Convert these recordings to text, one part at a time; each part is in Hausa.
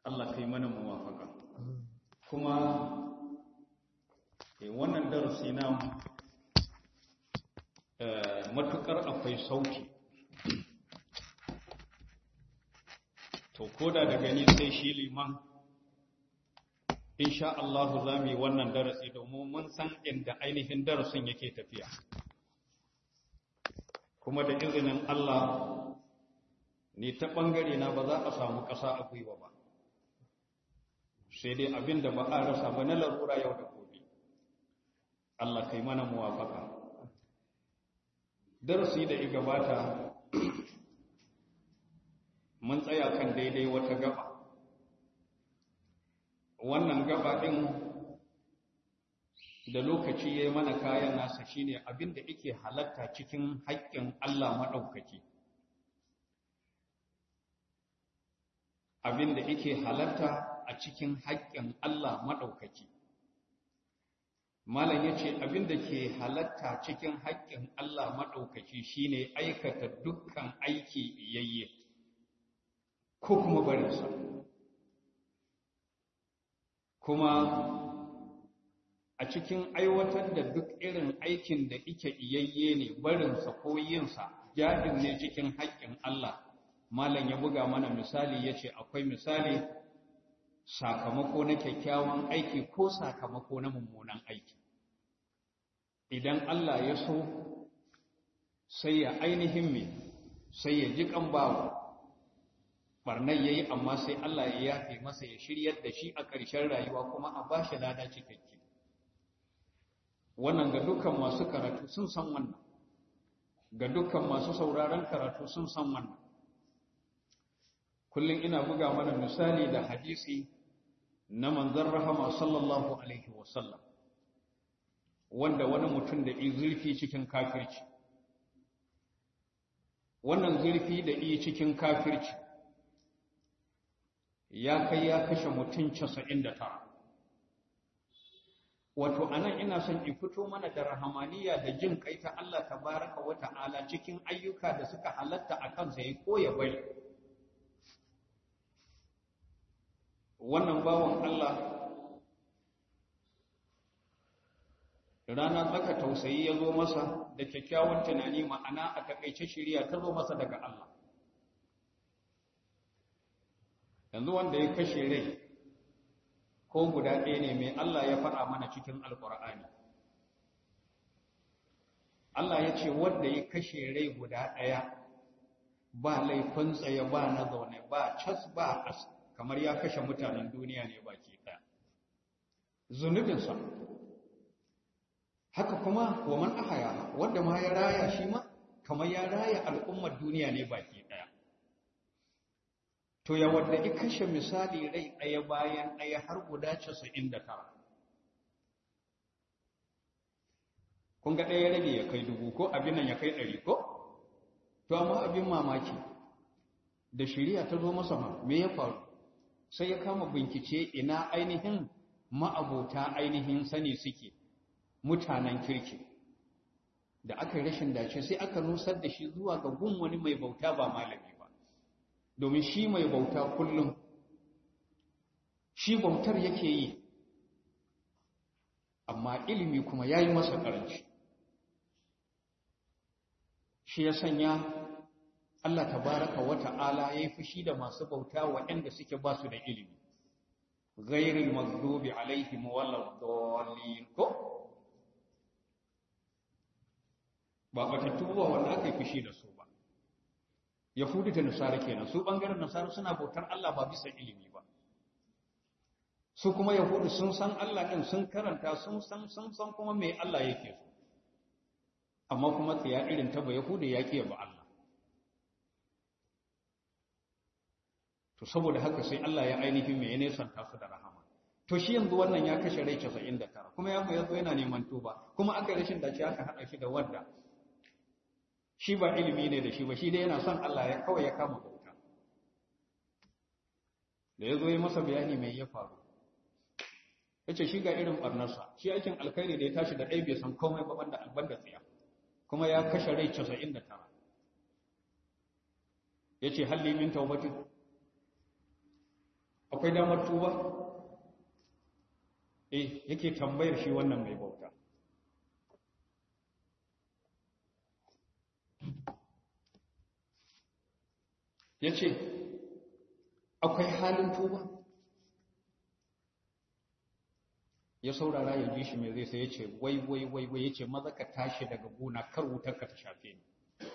Allah kai mana muwafaka kuma wannan darasi na matukar akwai sauki to koda da gani sai shi liman insha Allah za mu yi wannan darasi domin mun san inda ainihin darasin yake tafiya kuma da izinin Allah ni ta ɓangare na ba za a samu ƙasa a gwiwa ba sai dai abin da ba a rasa ba na larura yau da gobe Allah kai mana muwafaka darasi da i gabata mun tsaya kan daidai wata gaba wannan gaba ɗin da lokaci ya yi mana kayan nasa shine abin da yake halatta cikin haƙƙin Allah maɗaukaki abin da yake halatta a cikin haƙƙin Allah maɗaukaki malam ya ce abin da ke halatta cikin haƙƙin Allah maɗaukaki shine aikata dukkan aiki iyayye ko kuma barinsa kuma a cikin aiwatar da duk irin aikin da ike iyayye ne barinsa ko yinsa jahil ne cikin haƙƙin Allah malam ya buga mana misali ya ce akwai misali sakamako na kyakkyawan aiki ko sakamako na mummunan aiki idan Allah ya so sai ya ainihin me sai ya ji kan bawa barnar yayi amma sai Allah ya yafe masa ya shiryar da shi a ƙarshen rayuwa kuma a bashi lada cikakke wannan ga dukkan masu karatu sun san wannan ga dukkan masu sauraron karatu sun san wannan kullum ina buga mana misali da hadisi na manzon rahama sallallahu alaihi wasallam wanda wani mutum da yi zurfi cikin kafirci wannan zurfi da yi cikin kafirci ya kai ya kashe mutum 99 wato anan ina son in fito mana da rahamaniya da jin kai ta Allah tabaraka wa ta'ala cikin ayyuka da suka halatta a kansa ya koya bari wannan bawan Allah rana tsaka tausayi ya zo masa da kyakkyawan tunani ma'ana a takaice shiriya ta zo masa daga Allah yanzu wanda ya kashe rai ko guda ɗaya ne mai Allah ya faɗa mana cikin alƙur'ani Allah ya ce wanda ya kashe rai guda ɗaya ba laifin tsaye ba na zaune ba cas ba as kamar ya kashe mutanen duniya ne baki ɗaya zunubinsa haka kuma wa man ahaya wanda ma ya raya shi ma kamar ya raya al'ummar duniya ne baki ɗaya to ya wanda ya kashe misali rai ɗaya bayan ɗaya har guda casa'in da tara kun ga ɗaya rage ya kai dubu ko abin nan ya kai ɗari ko to amma abin mamaki da shirya ta zo masa ma me ya faru sai ya kama bincike ina ainihin ma'abota ainihin sani suke mutanen kirki da aka rashin dace sai aka nusar da shi zuwa ga gun wani mai bauta ba malami ba domin shi mai bauta kullum shi bautar yake yi amma ilimi kuma ya yi masa ƙaranci shi ya sanya Allah tabaraka wa ta'ala ya yi fushi da masu bauta waɗanda suke ba su da ilimi ghairil maghdubi alaihim waladdallin ko ba batattu ba wanda aka yi fushi da su ba yahudu da nasara kenan su bangaren nasara suna bautar Allah ba bisa ilimi ba su kuma yahudu sun san Allah din sun karanta sun san sun san kuma me Allah yake so amma kuma tsaya irin ta ba yahudu ya kiyaye ba Allah to saboda haka sai Allah ya ainihin me ya nesanta su da rahama to shi yanzu wannan ya kashe rai 99 kuma ya yazo yana neman tuba kuma aka rashin dace aka hada shi da wadda shi ba ilimi ne da shi ba shi dai yana son Allah ya kawai ya kama bauta da yazo yi masa bayani mai ya faru yace shi ga irin barnarsa shi aikin alkhairi da ya tashi da ɗaya bai san komai ba banda albanda tsiya kuma ya kashe rai 99 yace halli min taubatin akwai damar tuba eh yake tambayar shi wannan mai bauta ya ce akwai halin tuba ya saurara ya ji shi mai zai sai ya ce wai wai wai wai ya ce maza ka tashi daga gona kar wutar ka ta shafe ni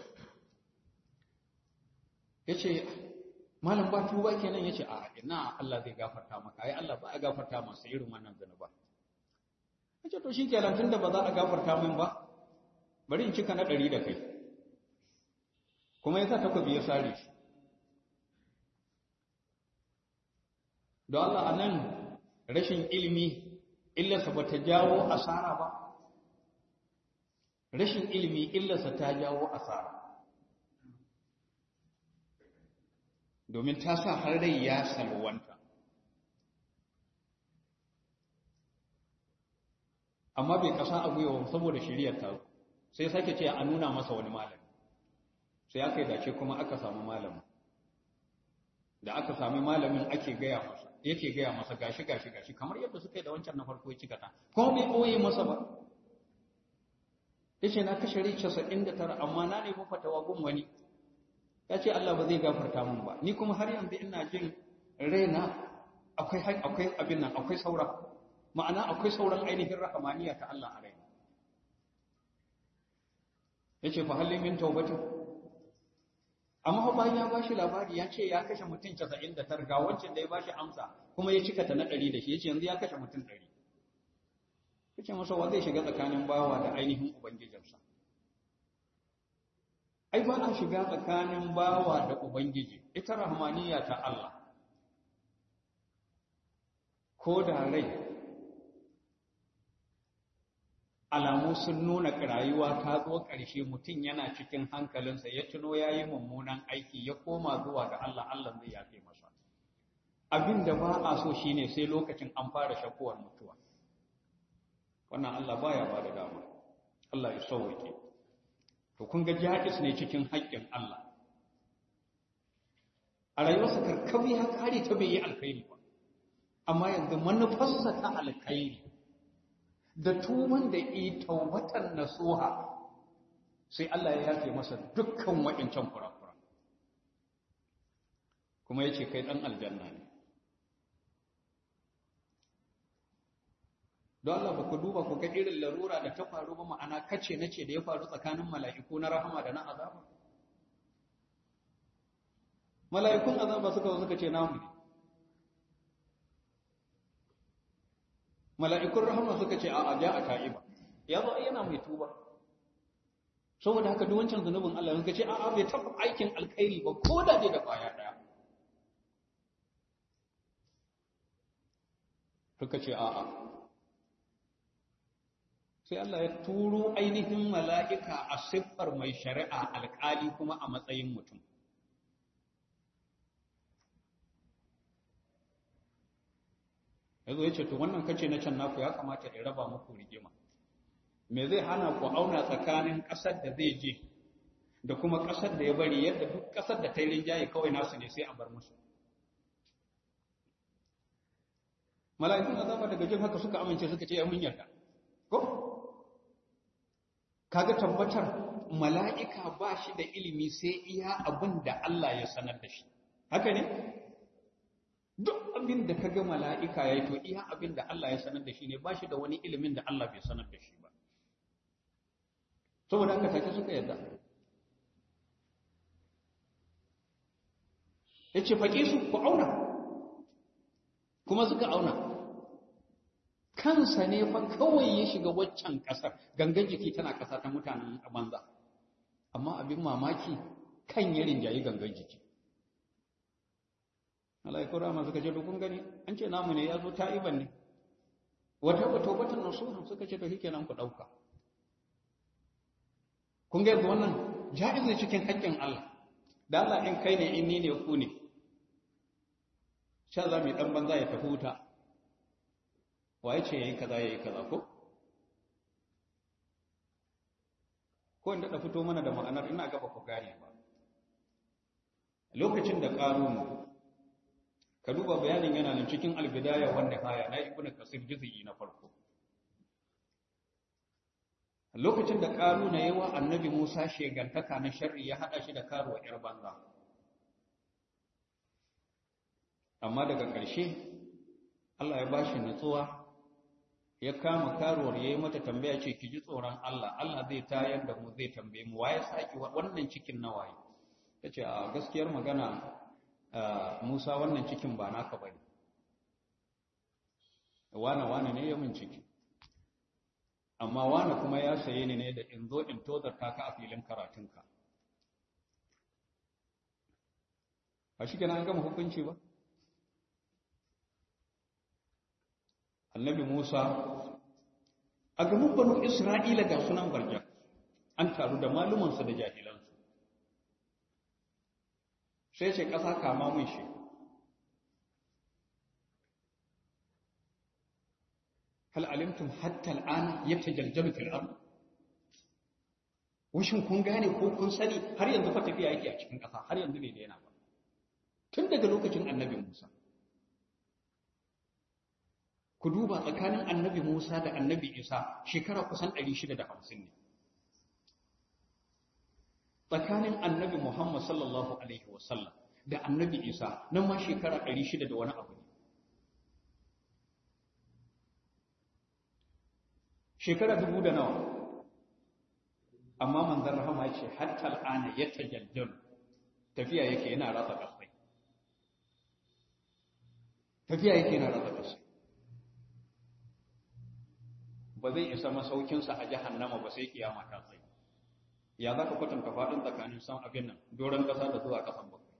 ya ce malam ba tuba kenan ya ce a ina Allah zai gafarta maka ai Allah ba a gafarta masa irin wannan zanuba ya ce to shi kenan tunda ba za a gafarta min ba bari in cika na ɗari da kai kuma ya sa takobi ya sare shi don Allah a nan rashin ilimi illarsa ba ta jawo asara ba rashin ilimi illarsa ta jawo asara domin ta sa har rai ya salwanta amma bai kasa a gwiwa saboda shiriyar ta sai sake ce a nuna masa wani malami sai aka yi dace kuma aka samu malamin da aka sami malamin ake gaya masa yake gaya masa gashi gashi gashi kamar yadda suka yi da wancan na farko ya cika ta kuma bai ɓoye masa ba yace na kashe rai 99 amma na nemi fatawa gun wani ya ce Allah ba zai gafarta min ba ni kuma har yanzu ina jin raina akwai akwai abin nan akwai saura ma'ana akwai sauran ainihin rahamaniya ta Allah a raina yace fa halin min taubatin amma bayan ya bashi labari ya ce ya kashe mutum 99 ga wancan da ya bashi amsa kuma ya cika ta na 100 da shi yace yanzu ya kashe mutum 100 yace masa wa zai shiga tsakanin bawa da ainihin ubangijinsa ai ba a shiga tsakanin bawa da ubangiji ita rahmaniya ta Allah ko da rai alamu sun nuna rayuwa ta zo ƙarshe mutum yana cikin hankalinsa ya tuno ya yi mummunan aiki ya koma zuwa ga Allah Allah zai yafe masa abin da ba a so shine sai lokacin an fara shakuwar mutuwa wannan Allah baya ba da dama Allah ya sauwake to kun ga jahis ne cikin haƙƙin Allah a rayuwarsa karkabi ya kare ta bai yi alkhairi ba amma yanzu manufarsa ta alkhairi da tuban da yi taubatan nasuha sai Allah ya yafe masa dukkan waɗancan kurakura kuma yace kai dan aljanna ne don Allah ba ku duba ku ga irin larura da ta faru ba ma'ana kace nace da ya faru tsakanin mala'iku na rahama da na azaba mala'ikun azaba suka zo suka ce namu ne mala'ikun rahama suka ce a ja a ta'iba ya zo yana mai tuba saboda haka duk wancan zunubin Allah suka ce a'a bai taɓa aikin alkhairi ba ko da dai da kwaya ɗaya suka ce a'a sai Allah ya turo ainihin mala'ika a siffar mai shari'a alƙali kuma a matsayin mutum ya zo ya ce to wannan kace na can naku ya kamata ya raba muku rigima me zai hana ku auna tsakanin ƙasar da zai je da kuma ƙasar da ya bari yadda duk ƙasar da ta yi rinjaye kawai nasu ne sai a bar musu mala'ikun azaba daga jin haka suka amince suka ce ya mun yarda ko kaga tabbatar mala'ika ba shi da ilimi sai iya abin da Allah ya sanar da shi haka ne duk abin da kaga mala'ika yayi to iya abin da Allah ya sanar da shi ne ba shi da wani ilimin da Allah bai sanar da shi ba saboda haka take suka yarda yace faƙi su ku auna kuma suka auna kansa ne fa kawai ya shiga waccan ƙasar gangan jiki tana ƙasa ta mutanen banza amma abin mamaki kan ya rinjayi gangan jiki mala'iku rama suka ce kun gani an ce namu ne ya zo ta'iban ne wata wata wata nasuha suka ce to shikenan ku ɗauka kun ga wannan ja'iz ne cikin haƙƙin Allah da Allah in kai ne in ni ne ku ne sha za mu yi ɗan banza ya tafi wuta waye ce ya yi kaza ya yi kaza ko? ko inda da fito mana da ma'anar ina gaba ku gane ba lokacin da ƙarunu ka duba bayanin yana nan cikin albidaya wanda haya na ibnu kasir juz'i na farko lokacin da ƙaruna yawa annabi Musa shegantaka na sharri ya hada shi da karuwa yar banza amma daga ƙarshe Allah ya bashi natsuwa ya kama karuwar yayi mata tambaya ce ki ji tsoron Allah Allah zai tayar da mu zai tambaye mu waye saki wannan cikin nawaye tace a gaskiyar magana Musa wannan cikin ba naka bane wane wane ne ya min ciki amma wane kuma ya saye ni ne da in zo in tozarta ka a filin karatunka a shi an gama hukunci ba annabi Musa a gaban banu Isra'ila ga sunan barja an taru da malumansu da jahilansu sai ce ƙasa kama mun shi hal alimtum hatta al'ana yatajaljalu fil ard wishin kun gane ko kun sani har yanzu fa tafiya yake a cikin ƙasa har yanzu bai daina ba tun daga lokacin annabi Musa ku duba tsakanin annabi Musa da annabi Isa shekara kusan 650 ne tsakanin annabi Muhammad sallallahu alaihi wasallam da annabi Isa nan ma shekara 600 da wani abu ne shekara dubu da nawa amma manzon rahama ya ce hatta al'ana ya tajajjalu tafiya yake yana ratsa kasai tafiya yake yana ratsa kasai ba zai isa masaukinsa a jahannama ba sai kiyama ta tsaye ya za ka kwatanta faɗin tsakanin san abin nan doron ƙasa da zuwa ƙasan bakwai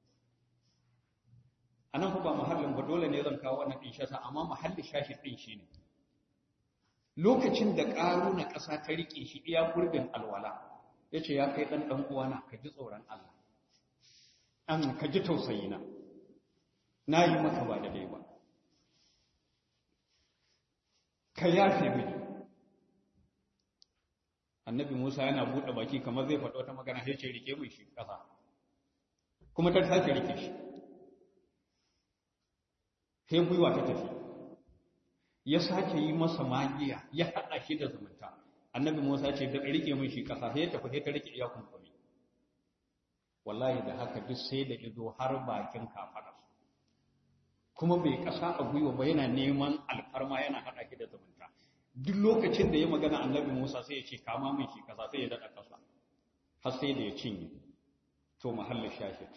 a nan ba mahallin ba dole ne zan kawo wannan ɗin shasa amma mahallin shashi ɗin shi ne lokacin da ƙaru na ƙasa ta riƙe shi iya gurbin alwala ya ce ya kai ɗan ɗan uwana ka ji tsoron Allah an ka ji tausayina na yi maka ba da dai ba ka yafe mini annabi Musa yana buɗe baki kamar zai faɗo ta magana sai ce rike mai shi ƙasa kuma ta sake rike shi sai gwiwa ta tafi ya sake yi masa magiya ya haɗa shi da zumunta annabi Musa ce da rike mai shi ƙasa sai ya tafi sai ta rike iya kunkumi wallahi da haka duk sai da izo har bakin kafaɗa kuma bai ƙasa a gwiwa ba yana neman alfarma yana haɗa shi da zumunta duk lokacin da ya magana annabi Musa sai ya ce kama min shi kasa sai ya daɗa ƙasa har sai da ya cinye to mahallin shahid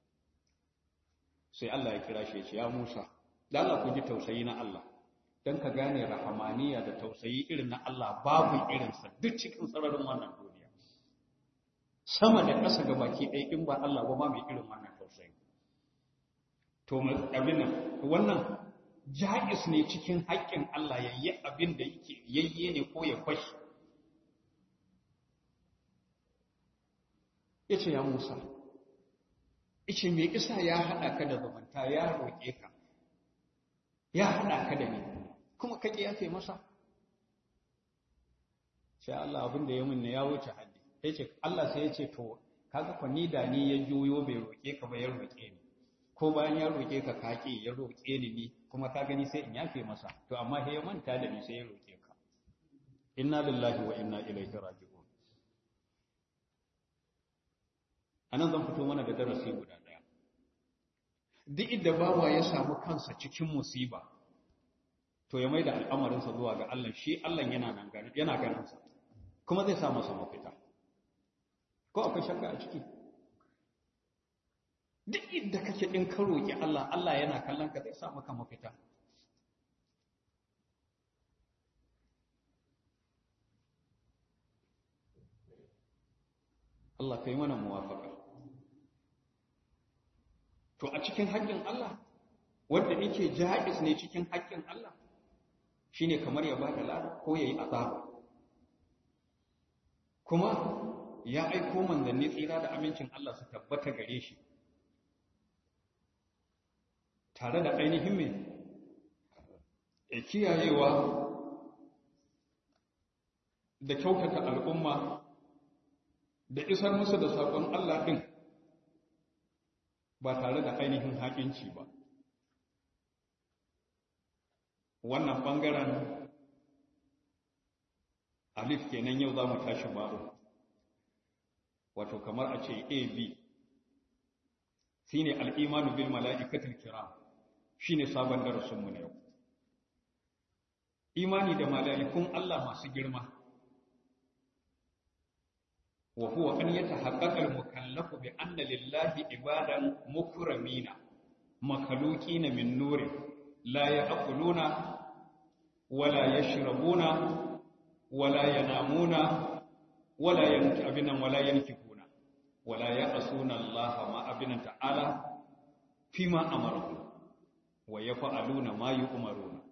sai Allah ya kira shi ya ce ya Musa da Allah ku ji tausayi na Allah dan ka gane rahamaniya da tausayi irin na Allah babu irinsa duk cikin sararin wannan duniya sama da ƙasa ga baki ɗaya in ba Allah ba mai irin wannan tausayi to abin nan wannan ja'is ne cikin haƙƙin Allah ya yi abin da yake yayye ne ko ya kwashi ya ce ya Musa ice mai isa ya haɗa ka da zamanta ya roƙe ka ya haɗa ka da ni kuma ka ƙi yafe masa sai Allah abin da ya mun ya wuce haddi ya ce Allah sai ya ce to kaga kwa ni da ni ya juyo bai roƙe ka ba ya roƙe ni ko bayan ya roƙe ka kaƙe ya roƙe ni ni kuma ka gani sai in yafe masa to amma sai ya manta da ni sai ya roƙe ka inna lillahi wa inna ilaihi raji'un anan zan fito mana da darasi guda daya duk inda bawa ya samu kansa cikin musiba to ya maida al'amarinsa zuwa ga Allah shi Allah yana nan gani yana ganin sa kuma zai sa masa mafita ko akwai shakka a ciki duk inda kake din ka roki Allah Allah yana kallon ka zai sa maka mafita Allah kai mana muwafaka to a cikin haƙƙin Allah wanda yake ja'iz ne cikin haƙƙin Allah shine kamar ya bada lada ko yayi azaba kuma ya aiko manzanni tsira da amincin Allah su tabbata gare shi tare da ainihin mai ya kiyayewa da kyautata al'umma da isar musu da saƙon Allah ɗin ba tare da ainihin haƙinci ba wannan ɓangaren alif kenan yau za mu tashi ba'u wato kamar a ce ab shi ne al'imanu bil mala'ikatul kiram shi ne sabon darasinmu na yau imani da mala'ikun Allah masu girma wa huwa an yata haƙaƙar mukallafu bi anna lillahi ibadan mukramina makalukina min nurin la ya'kuluna wala yashrabuna wala yanamuna wala yanki abinan wala yankifuna wala ya'suna Allah ma abinan ta'ala fima amaru wa yaf'aluna ma yu'maruna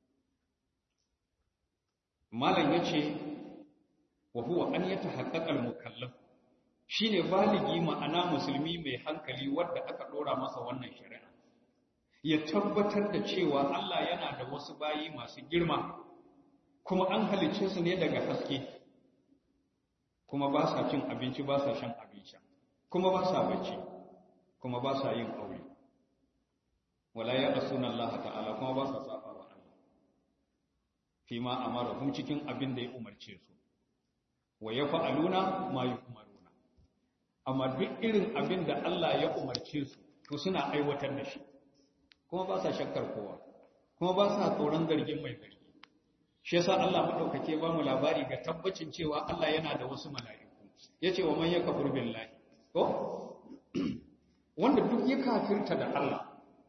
malam yace wa huwa an yatahaqqaqa al-mukallaf shine baligi ma'ana musulmi mai hankali wanda aka dora masa wannan shari'a ya tabbatar da cewa Allah yana da wasu bayi masu girma kuma an halice su ne daga haske kuma ba sa cin abinci ba sa shan abinci kuma ba sa bacci kuma ba sa yin aure wala ya asuna Allah ta'ala kuma ba sa saba wa Allah fi ma amarahum cikin abin da ya umarce su wa yaf'aluna ma yu'maruna amma duk irin abin da Allah ya umarce su to suna aiwatar da shi kuma ba sa shakkar kowa kuma ba sa tsoron zargin mai zargi shi yasa Allah madaukake ba mu labari ga tabbacin cewa Allah yana da wasu mala'iku yace wa man yakfur billahi ko wanda duk ya kafirta da Allah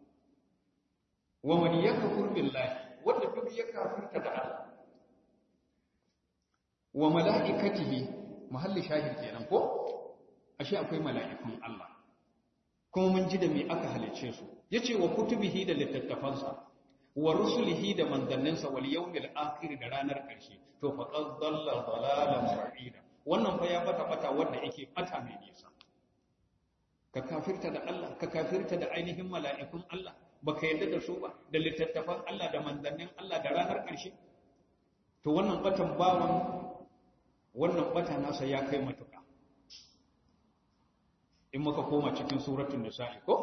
wa man yakfur billahi wanda duk ya kafirta da Allah wa mala'ikatihi mahalli shahid kenan ko ashe akwai mala'ikun Allah kuma mun ji da me aka halice su yace wa kutubihi da littattafansa wa rusulihi da manzanninsa wal yawmil akhir da ranar ƙarshe to fa qad dalla dalalan ba'ida wannan fa ya bata bata wanda yake bata mai nisa ka kafirta da Allah ka kafirta da ainihin mala'ikun Allah baka yarda da su ba da littattafan Allah da manzannin Allah da ranar ƙarshe to wannan batan bawan wannan bata nasa ya kai matuƙa in muka koma cikin suratul nisa'i ko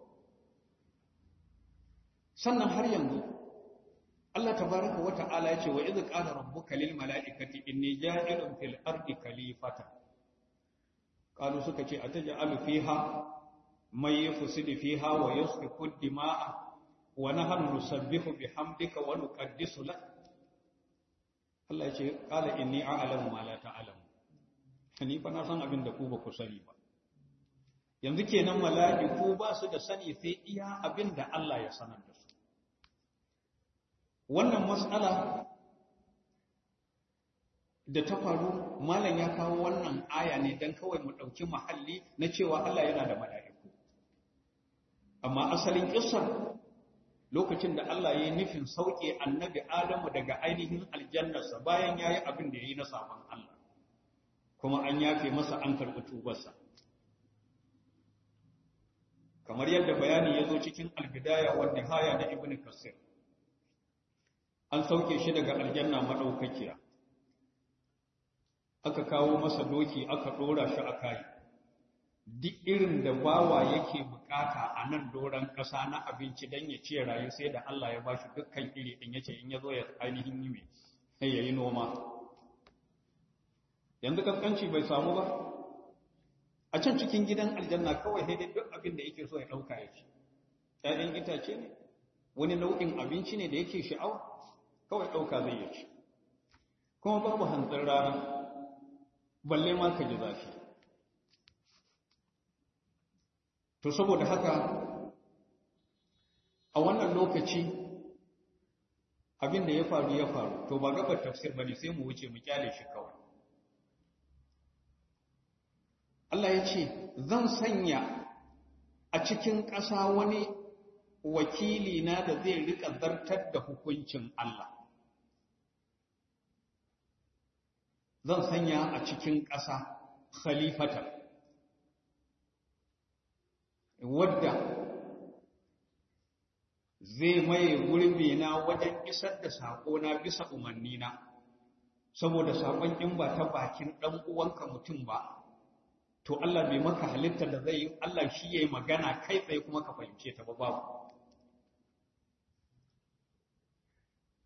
sannan har yanzu Allah tabaraka wa ta'ala ya ce wa idh qala rabbuka lil mala'ikati inni ja'ilun fil ardi khalifata qalu suka ce ataj'alu fiha may yufsidu fiha wa yasfiku dima'a wa nahnu nusabbihu bihamdika wa nuqaddisu lak Allah ya ce qala inni a'lamu ma la ta'lamu ni fa na san abin da ku ba ku sani ba yanzu kenan mala'iku ba su da sani sai iya abin da Allah ya sanar da su wannan mas'ala da ta faru malam ya kawo wannan aya ne don kawai mu ɗauki mahalli na cewa Allah yana da mala'iku amma asalin ƙisar lokacin da Allah ya yi nufin sauƙe annabi Adamu daga ainihin aljannarsa bayan ya yi abin da ya yi na sabon Allah kuma an yafe masa an karɓi tubarsa kamar yadda bayani ya zo cikin albidaya wa nihaya na ibn kasir an sauke shi daga aljanna madaukakiya aka kawo masa doki aka dora shi a kai duk irin da bawa yake bukata a nan doran kasa na abinci dan ya ce rayu sai da Allah ya bashi dukkan iri din yace in yazo ya ainihin yi me sai yayi noma yanzu kaskanci bai samu ba a can cikin gidan aljanna kawai sai dai duk abin da yake so ya dauka ya ci ƴaƴan itace ne wani nau'in abinci ne da yake sha'awa kawai dauka zai yi ci kuma babu hantsin rana balle ma ka ji zafi to saboda haka a wannan lokaci abin da ya faru ya faru to ba gabar tafsir bane sai mu wuce mu kyale shi kawai Allah ya ce zan sanya a cikin ƙasa wani wakili na da zai rika zartar da hukuncin Allah zan sanya a cikin ƙasa khalifata wadda zai maye gurbi na wajen isar da saƙo na bisa umarni na saboda saƙon in ba ta bakin ɗan uwanka mutum ba to Allah bai maka halitta da zai yi Allah shi yayi magana kai tsaye kuma ka fahimce ta ba babu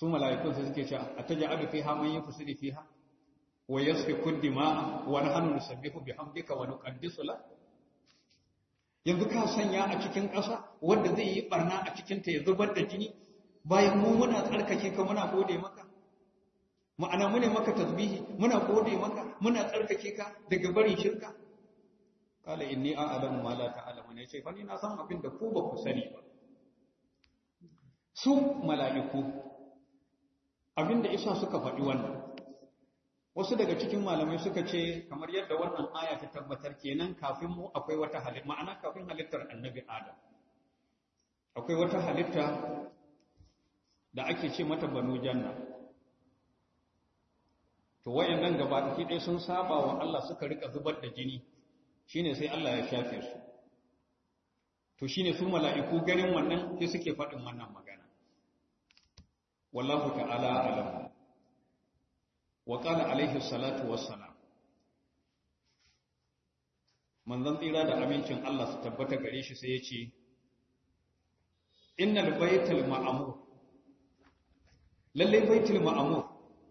su mala'ikun sai suke cewa ataj'alu fiha man yufsidu fiha wa yasfiku dima'a wa nahnu nusabbihu bihamdika wa nuqaddisu lak yanzu ka sanya a cikin ƙasa wanda zai yi barna a cikin ta ya zubar da jini bayan mu muna tsarkake ka muna gode maka ma'ana mune maka tasbihi muna gode maka muna tsarkake ka daga barin shirka kala inni a'lamu ma la ta'lamu ne ce fa ni na san abin da ku ba ku sani ba su mala'iku abinda isa suka faɗi wannan wasu daga cikin malamai suka ce kamar yadda wannan aya ta tabbatar kenan kafin mu akwai wata halitta ma'ana kafin halittar annabi adam akwai wata halitta da ake ce mata banu janna to wayannan gaba ɗaya sun saba wa Allah suka rika zubar da jini shine sai Allah ya shafe su to shine su mala'iku ganin wannan sai suke faɗin wannan magana wallahu ta'ala alam wa qala alaihi salatu wassalam manzon tsira da amincin Allah su tabbata gare shi sai ya ce innal baitul ma'mur lalle baitul ma'mur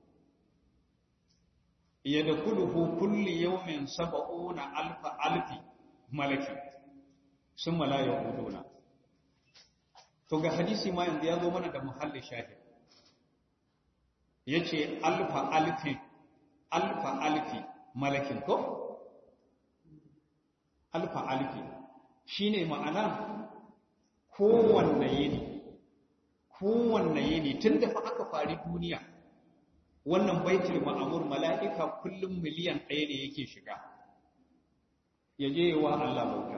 yadkhuluhu kulli yawmin sab'una alfa alfi malaki summa la yaquduna to ga hadisi ma yanzu ya zo mana da muhalli shahid yace alfa alfi alfa alfi malakin ko alfa alfi shine ma'ana kowanne yini kowanne yini tunda fa aka fari duniya wannan baitul ma'amur mala'ika kullum miliyan ɗaya ne yake shiga ya je wa Allah bauta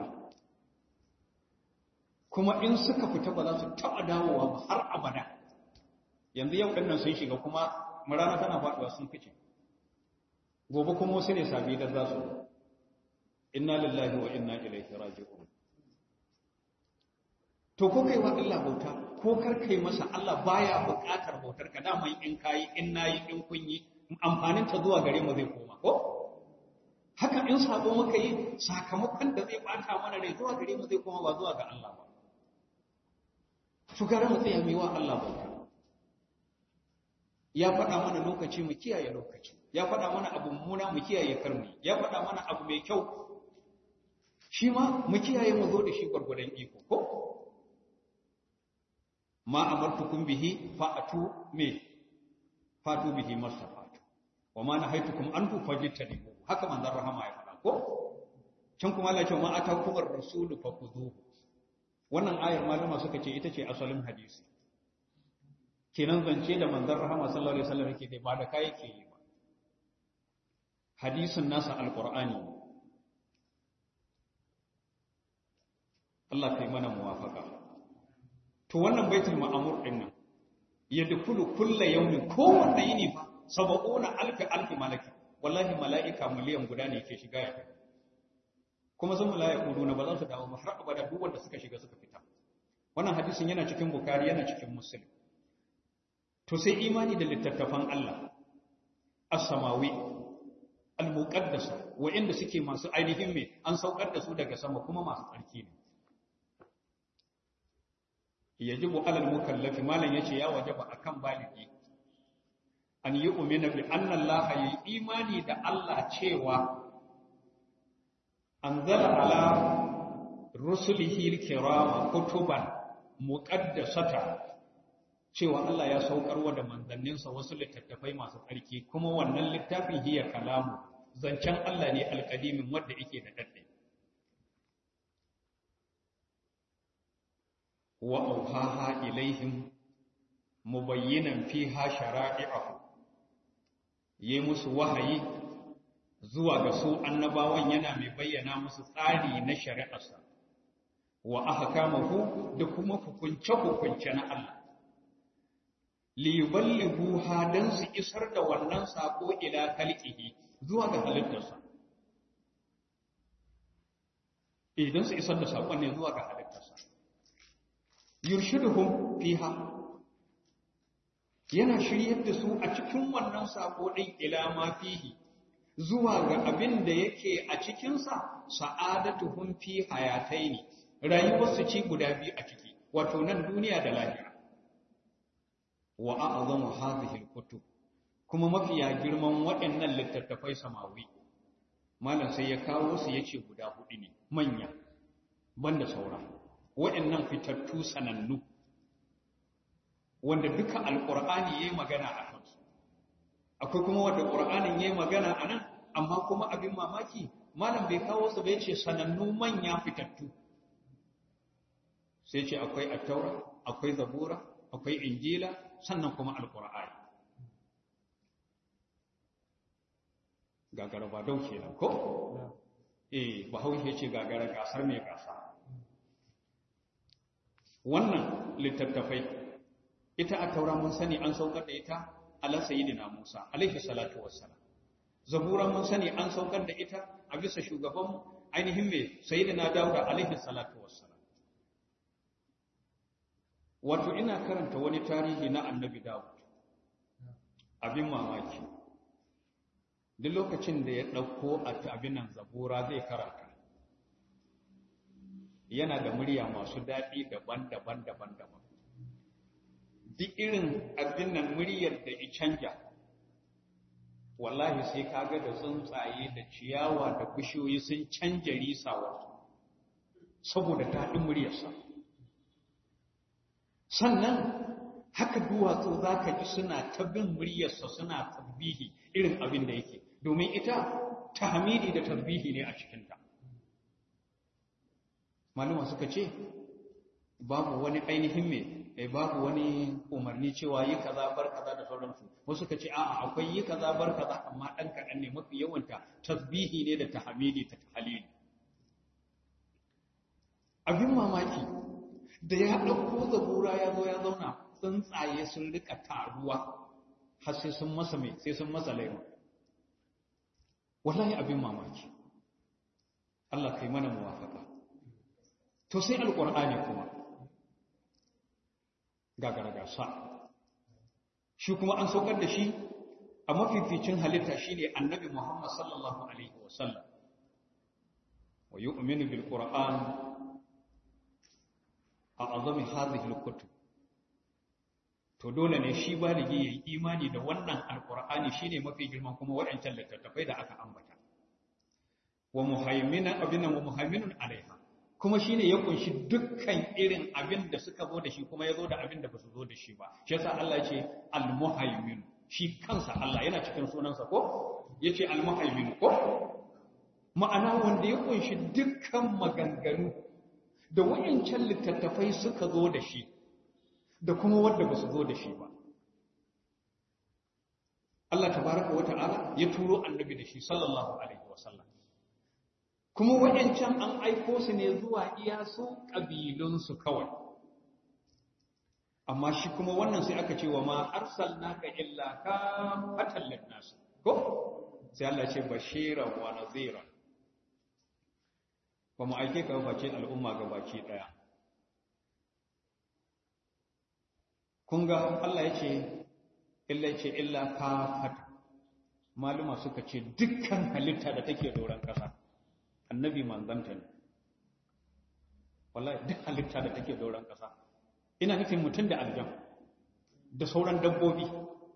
kuma in suka fita ba za su taɓa dawowa ba har abada yanzu yau ɗannan sun shiga kuma rana tana faɗuwa sun fice gobe kuma wasu ne sabi da za su inna lillahi wa inna ilaihi raji'un to ko kai wa Allah bauta ko kar kai masa Allah baya buƙatar bautar ka dama in kayi in nayi in kun yi amfanin ta zuwa gare mu zai koma ko haka in sabo muka yi sakamakon da zai bata mana rai zuwa gare mu zai koma ba zuwa ga Allah ba su gara mu tsaya wa Allah bauta ya faɗa mana lokaci mu kiyaye lokaci ya faɗa mana abu muna mu kiyaye karmi ya faɗa mana abu mai kyau shi ma mu kiyaye mu zo da shi gwargwadon iko ko ma amartukum bihi fa'atu me fatu bihi masafatu wa ma nahaitukum anhu fajtanibu haka manzon rahama ya faɗa ko can kuma Allah ya ce ma atakum ar-rasul fakhuduhu wannan ayar malama suka ce ita ce asalin hadisi kenan zance da manzon rahama sallallahu alaihi wasallam yake ba da kai yake yi ba hadisin nasa alqur'ani Allah kai mana muwafaka to wannan baitul ma'amur din nan yadkhulu kullu yawmin kowanne yini fa sab'una alfi alfi malaki wallahi mala'ika miliyan guda ne yake shiga ya kuma sun mala'iku na ba za su dawo ba har abada duk wanda suka shiga suka fita wannan hadisin yana cikin bukari yana cikin muslim to sai imani da littattafan Allah as-samawi al-muqaddasa wa'inda suke masu ainihin me an saukar da su daga sama kuma masu tsarki ne yajibu alal mukallafi malan yace ya wajaba akan baligi an yi umina bi anna Allah yi imani da Allah cewa anzala ala rusulihi al-kirama kutuban muqaddasata cewa Allah ya saukarwa da manzanninsa wasu littattafai masu tsarki kuma wannan littafin hiya kalamu zancen Allah ne alkadimin wanda yake da dadde wa auhaha ilaihim mubayyinan fiha shara'i'ahu yi musu wahayi zuwa ga su annabawan yana mai bayyana musu tsari na shari'arsa wa ahkamahu da kuma hukunce-hukunce na Allah liyuballighu hadan su isar da wannan sako ila kalqihi zuwa ga halittarsa idan su isar da sakon ne zuwa ga halittarsa yurshiduhum fiha yana shiryar da su a cikin wannan sako din ila ma fihi zuwa ga abin da yake a cikinsa sa'adatuhum fi hayataini rayuwarsu ci guda biyu a ciki wato nan duniya da lahira wa a'zamu hadhihi al-kutub kuma mafiya girman waɗannan littattafai samawi malam sai ya kawo su yace guda hudu ne manya banda saura waɗannan fitattu sanannu wanda duka alqur'ani yayi magana a kansu akwai kuma wanda qur'anin yayi magana anan amma kuma abin mamaki malam bai kawo su bai ce sanannu manya fitattu sai ce akwai attaura akwai zabura akwai injila sannan kuma alqur'ani gagara ba dau kenan ko eh bahaushe ce gagara gasar mai gasa wannan littattafai ita attaura mun sani an saukar da ita ala sayyidina Musa alaihi salatu wassalam zabura mun sani an saukar da ita a bisa shugaban ainihin mai sayyidina Dawuda alaihi salatu wassalam wato ina karanta wani tarihi na annabi Dawud abin mamaki duk lokacin da ya ɗauko a abinan zabura zai karanta yana da murya masu daɗi daban-daban daban-daban duk irin abin nan muryar da ya canja wallahi sai kaga da tsuntsaye da ciyawa da bishiyoyi sun canja risawarsu saboda daɗin muryarsa sannan haka duwatsu za ka ji suna ta bin muryarsa suna tasbihi irin abin da yake domin ita tahmidi da tasbihi ne a cikinta maluma suka ce babu wani ainihin mai babu wani umarni cewa yi kaza bar kaza da sauransu wasu ka ce a'a akwai yi kaza bar kaza amma dan kaɗan ne mafi yawanta tasbihi ne da tahmidi ta tahlili abin mamaki da ya ɗauko zabura ya zo ya zauna tsuntsaye sun rika taruwa har sai sun masa mai sai sun masa laima wallahi abin mamaki Allah kai mana muwafaka to sai alqur'ani kuma gasa shi kuma an saukar da shi a mafificin halitta shine annabi Muhammad sallallahu alaihi wasallam wa yu'minu bil qur'an a'azami hadhihi al kutub to dole ne shi baligi yayi imani da wannan alqur'ani shine mafi girman kuma waɗancan littattafai da aka ambata wa muhaiminan abinan wa muhaiminun alaiha kuma shine ya kunshi dukkan irin abin da suka zo da shi kuma ya zo da abin da ba su zo da shi ba shi yasa Allah ya ce al-muhaimin shi kansa Allah yana cikin sunansa ko yace al-muhaimin ko ma'ana wanda ya kunshi dukkan maganganu da wayancan littattafai suka zo da shi da kuma wanda ba su zo da shi ba Allah tabaraka wa ta'ala ya turo annabi da shi sallallahu alaihi wasallam kuma waɗancan an aiko su ne zuwa iya su ƙabilunsu kawai amma shi kuma wannan sai aka ce wa ma arsalnaka illa ka fatallin nasu ko sai Allah ce bashiran wa nazira ba mu aike ka face al'umma ga baki ɗaya kun ga Allah ya ce illa ce illa ka fata maluma suka ce dukkan halitta da take doron ƙasa annabi manzanta ne wallahi duk halitta da take doron ƙasa ina nufin mutum da aljan da sauran dabbobi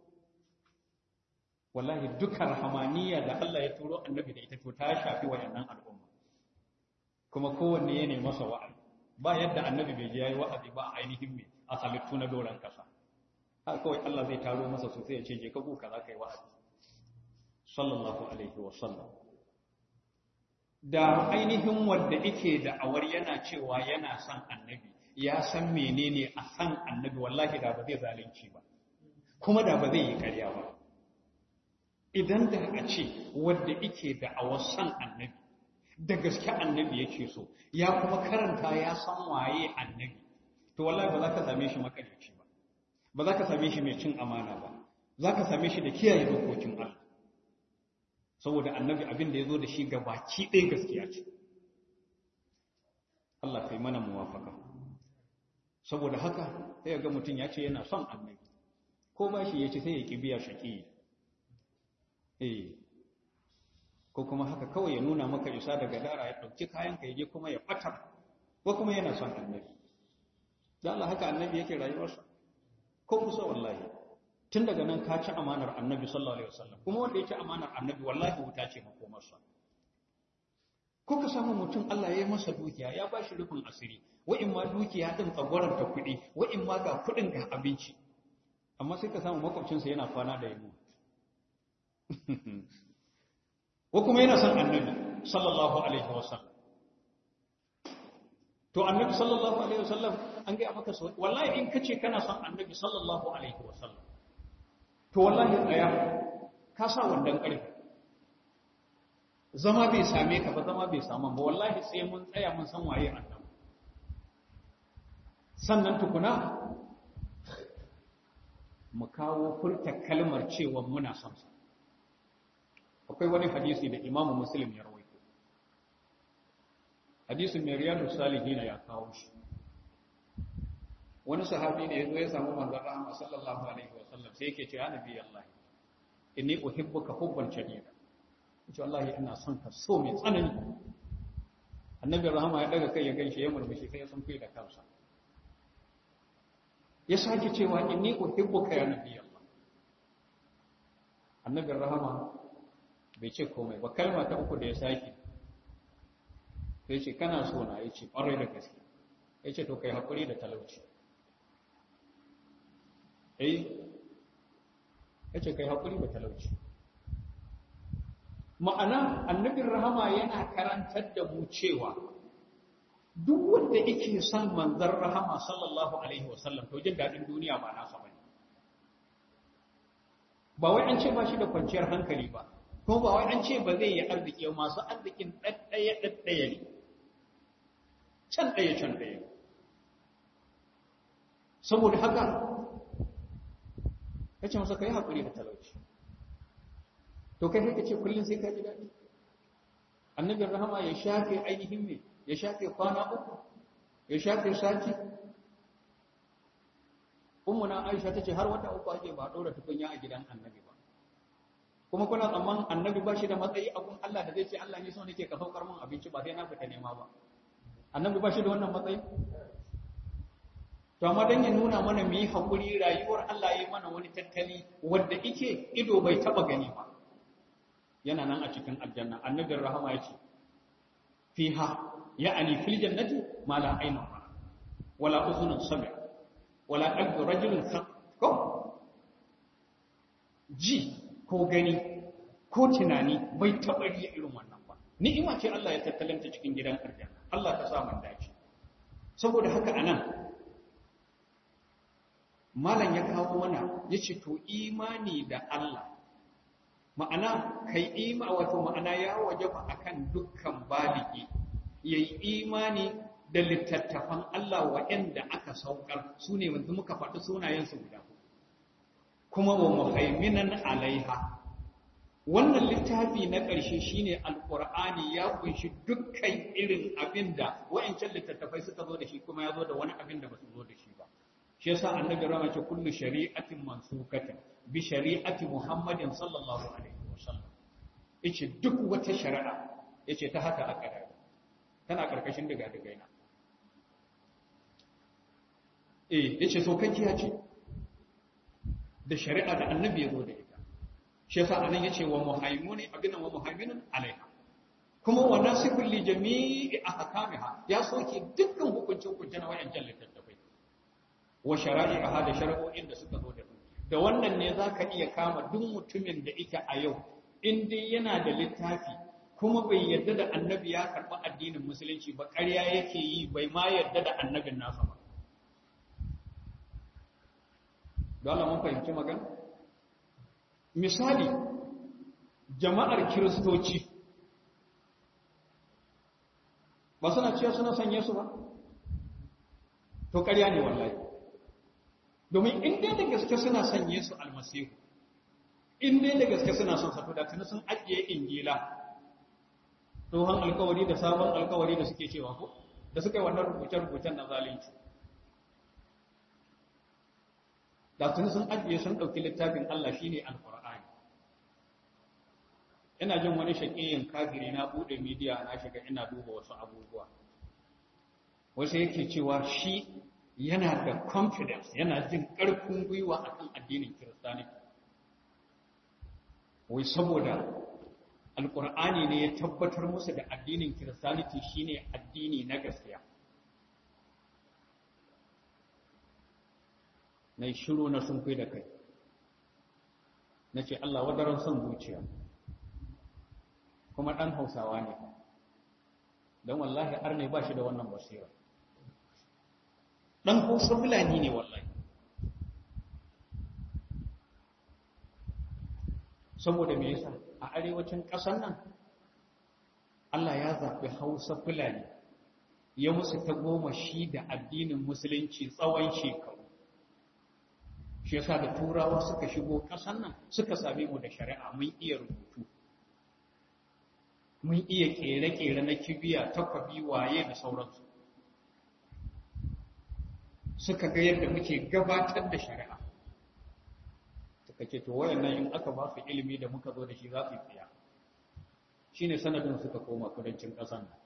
wallahi dukkan rahamaniya da Allah ya turo annabi da ita to ta shafi wayannan al'umma kuma kowanne ya nemi masa wa'azi ba yadda annabi bai je yayi wa'azi ba a ainihin me a halittu na doron ƙasa har kawai Allah zai taro masa sosai ya ce je ka buka za ka yi wa'azi sallallahu alaihi wa sallam da ainihin wanda yake da awar yana cewa yana son annabi ya san menene a san annabi wallahi da ba zai zalunci ba kuma da ba zai yi karya ba idan da a ce wanda yake da awar san annabi da gaske annabi yake so ya kuma karanta ya san waye annabi to wallahi ba za ka same shi makarici ba ba za ka same shi mai cin amana ba za ka same shi da kiyaye dokokin Allah saboda annabi abin da ya zo da shi ga baki ɗaya gaskiya ce Allah kai mana muwafaka saboda haka sai ga mutum ya ce yana son annabi ko ba shi ya ce sai ya ƙi biya shaƙi eh ko kuma haka kawai ya nuna maka isa daga dara ya ɗauki kayan ka je kuma ya ɓatar ko kuma yana son annabi da Allah haka annabi yake rayuwarsa ko kusa wallahi tun daga nan ka ci amanar annabi sallallahu alaihi wasallam kuma wanda ya ci amanar annabi wallahi wuta ce makomarsa ko ka samu mutum Allah ya yi masa dukiya ya ba shi rufin asiri wa'in ma dukiya din tsagwaron ta kuɗi wa'in ma ga kuɗin ga abinci amma sai ka samu makwabcinsa yana kwana da yamma ko kuma yana son annabi sallallahu alaihi wasallam to annabi sallallahu alaihi wasallam an ga maka so wallahi in kace kana son annabi sallallahu alaihi wasallam to wallahi tsaya ka sa wandan ƙarfi zama bai same ka ba zama bai samu ba wallahi sai mun tsaya mun san waye annabi sannan tukuna mu kawo furta kalmar cewa muna son sa akwai wani hadisi da imamu muslim ya rawaito hadisin mai riyadu salihina ya kawo shi wani sahabi ne yazo ya samu manzon rahama sallallahu alaihi wa sallam sai yake cewa nabi Allah inni uhibbuka hubban shadida yace wallahi ina son ka so mai tsanani annabi rahama ya daga kai ya gaishe ya murmushi sai ya san kai da kansa ya sake cewa inni uhibbuka ya nabi Allah annabi rahama bai ce komai ba kalma ta uku da ya sake sai ce kana so na yace ƙwarai da gaske yace to kai hakuri da talauci eh yace kai hakuri da talauci ma'ana annabin rahama yana karantar da mu cewa duk wanda yake son manzon rahama sallallahu alaihi wasallam to jin dadin duniya ba nasa bane ba wai an ce ba shi da kwanciyar hankali ba ko ba wai an ce ba zai yi arziki masu arzikin ɗaɗɗaya ɗaɗɗaya ne can ɗaya can ɗaya saboda haka ya ce masa ka yi haƙuri da talauci to kai haka ce kullum sai ka ji daɗi annabin rahama ya shafe ainihin ne ya shafe kwana uku ya shafe sati ummuna aisha ta ce har wata uku ake ba ɗora tukunya a gidan annabi ba kuma kuna tsammanin annabi ba shi da matsayi a kun Allah da zai ce Allah ne so nake ka saukar min abinci ba sai na fita nema ba annabi ba shi da wannan matsayi to amma dan ya nuna mana mu yi hakuri rayuwar Allah ya yi mana wani tattali wanda yake ido bai taba gani ba yana nan a cikin aljanna annabin rahama yace fiha ya'ani fil jannati ma la aynun wala uzunun sami'a wala qalbu rajulin ko ji ko gani ko tunani bai taɓa riya irin wannan ba ni'ima ce Allah ya tattalanta cikin gidan aljanna Allah ka sa man dace saboda haka anan malam ya kawo mana yace to imani da Allah ma'ana kai ima wato ma'ana ya wajaba akan dukkan baligi yayi imani da littattafan Allah waɗanda aka saukar su ne wanda muka faɗi sunayensu guda kuma wa muhaiminan alaiha wannan littafi na ƙarshe shine alqur'ani ya kunshi dukkan irin abin da wa'ancan littattafai suka zo da shi kuma ya zo da wani abin da ba su zo da shi ba shi yasa annabi rama ce kullu shari'atin mansukatin bi shari'ati muhammadin sallallahu alaihi wasallam yace duk wata shari'a yace ta haka aka da tana karkashin daga daga ina eh yace so kankiya ce da shari'a da annabi ya zo da ita shi yasa anan yace wa muhaimuni abin wa muhaiminun alaiha kuma wa nasikul li jami'i ahkamiha ya soke dukkan hukuncin hukuncin wayancan littattafai wa shara'i'aha da shari'o'in da suka zo da su da wannan ne zaka iya kama duk mutumin da ita a yau in dai yana da littafi kuma bai yarda da annabi ya karɓi addinin musulunci ba ƙarya yake yi bai ma yarda da annabin nasa ba dole mun fahimci magana misali jama'ar kiristoci ba suna cewa suna sanye su ba to ƙarya ne wallahi domin in dai da gaske suna sanye su almasihu in dai da gaske suna son sa to da tuni sun ajiye injila tsohon alkawari da sabon alkawari da suke cewa ko da suka yi wannan rubuce-rubucen na zalunci da tuni sun ajiye sun ɗauki littafin Allah shi ne alƙur'ani ina jin wani shaƙiyin kafiri na buɗe midiya na shiga ina duba wasu abubuwa wasu yake cewa shi yana da confidence yana jin ƙarfin gwiwa akan addinin kiristaniti wai saboda alƙur'ani ne ya tabbatar musu da addinin kiristaniti shine addini na gaskiya na yi shiru na sun da kai na ce Allah wadaran son zuciya kuma ɗan hausawa ne don wallahi arne ba shi da wannan basira ɗan hausa fulani ne wallahi saboda me yasa a arewacin ƙasar nan Allah ya zaɓi hausa fulani ya musu ta goma shi da addinin musulunci tsawon shekaru shi yasa da turawa suka shigo ƙasar nan suka same mu da shari'a mun iya rubutu mun iya ƙere-ƙere na kibiya takwabi waye da sauransu suka ga yadda muke gabatar da shari'a suka ce to wayannan in aka ba su ilimi da muka zo da shi za su yi tsiya shine sanadin suka koma kudancin ƙasar nan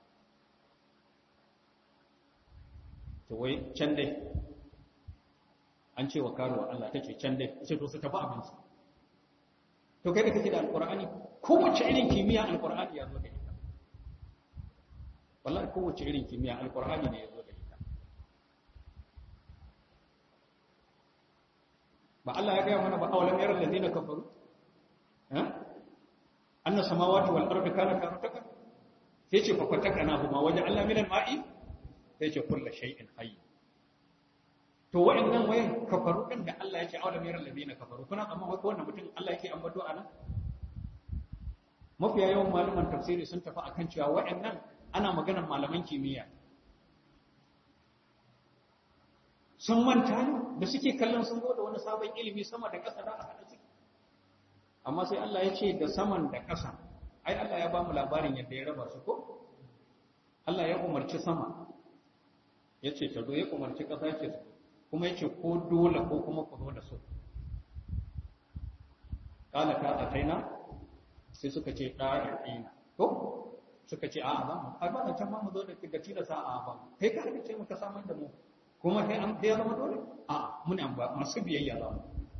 to wai can dai an ce wa karuwa Allah ta ce can dai ce to su tafi abinci to kai da kake da alqur'ani kowace irin kimiyya alqur'ani ya zo da ita wallahi kowace irin kimiyya alqur'ani ne ya zo da ita ba Allah ya ga mana ba awalam yaral ladina kafaru eh anna samawati wal ardi kana karutaka sai ce fa fatakana huma waje Allah minan ma'i sai ce kullu shay'in hayy to wa'annan wayan kafaru din da Allah ya ce awalam yaral ladina kafaru kuna amma wai wannan mutum Allah yake ambato anan mafiya yawan malaman tafsiri sun tafi akan cewa wa'annan ana maganar malaman kimiyya sun manta ne da suke kallon sun zo da wani sabon ilimi sama da ƙasa da a haɗa ciki amma sai Allah ya ce da saman da ƙasa ai Allah ya ba mu labarin yadda ya raba su ko Allah ya umarci sama ya ce ta zo ya umarci ƙasa ya ce su kuma ya ce ko dole ko kuma ku zo da su ƙala ka a taina sai suka ce ɗa'ina ko suka ce a'a ba mu ai ba da can ma mu zo da ga tilasa a'a ba kai ka ce muka samar da mu kuma sai an ya zama dole a muna ba masu biyayya za mu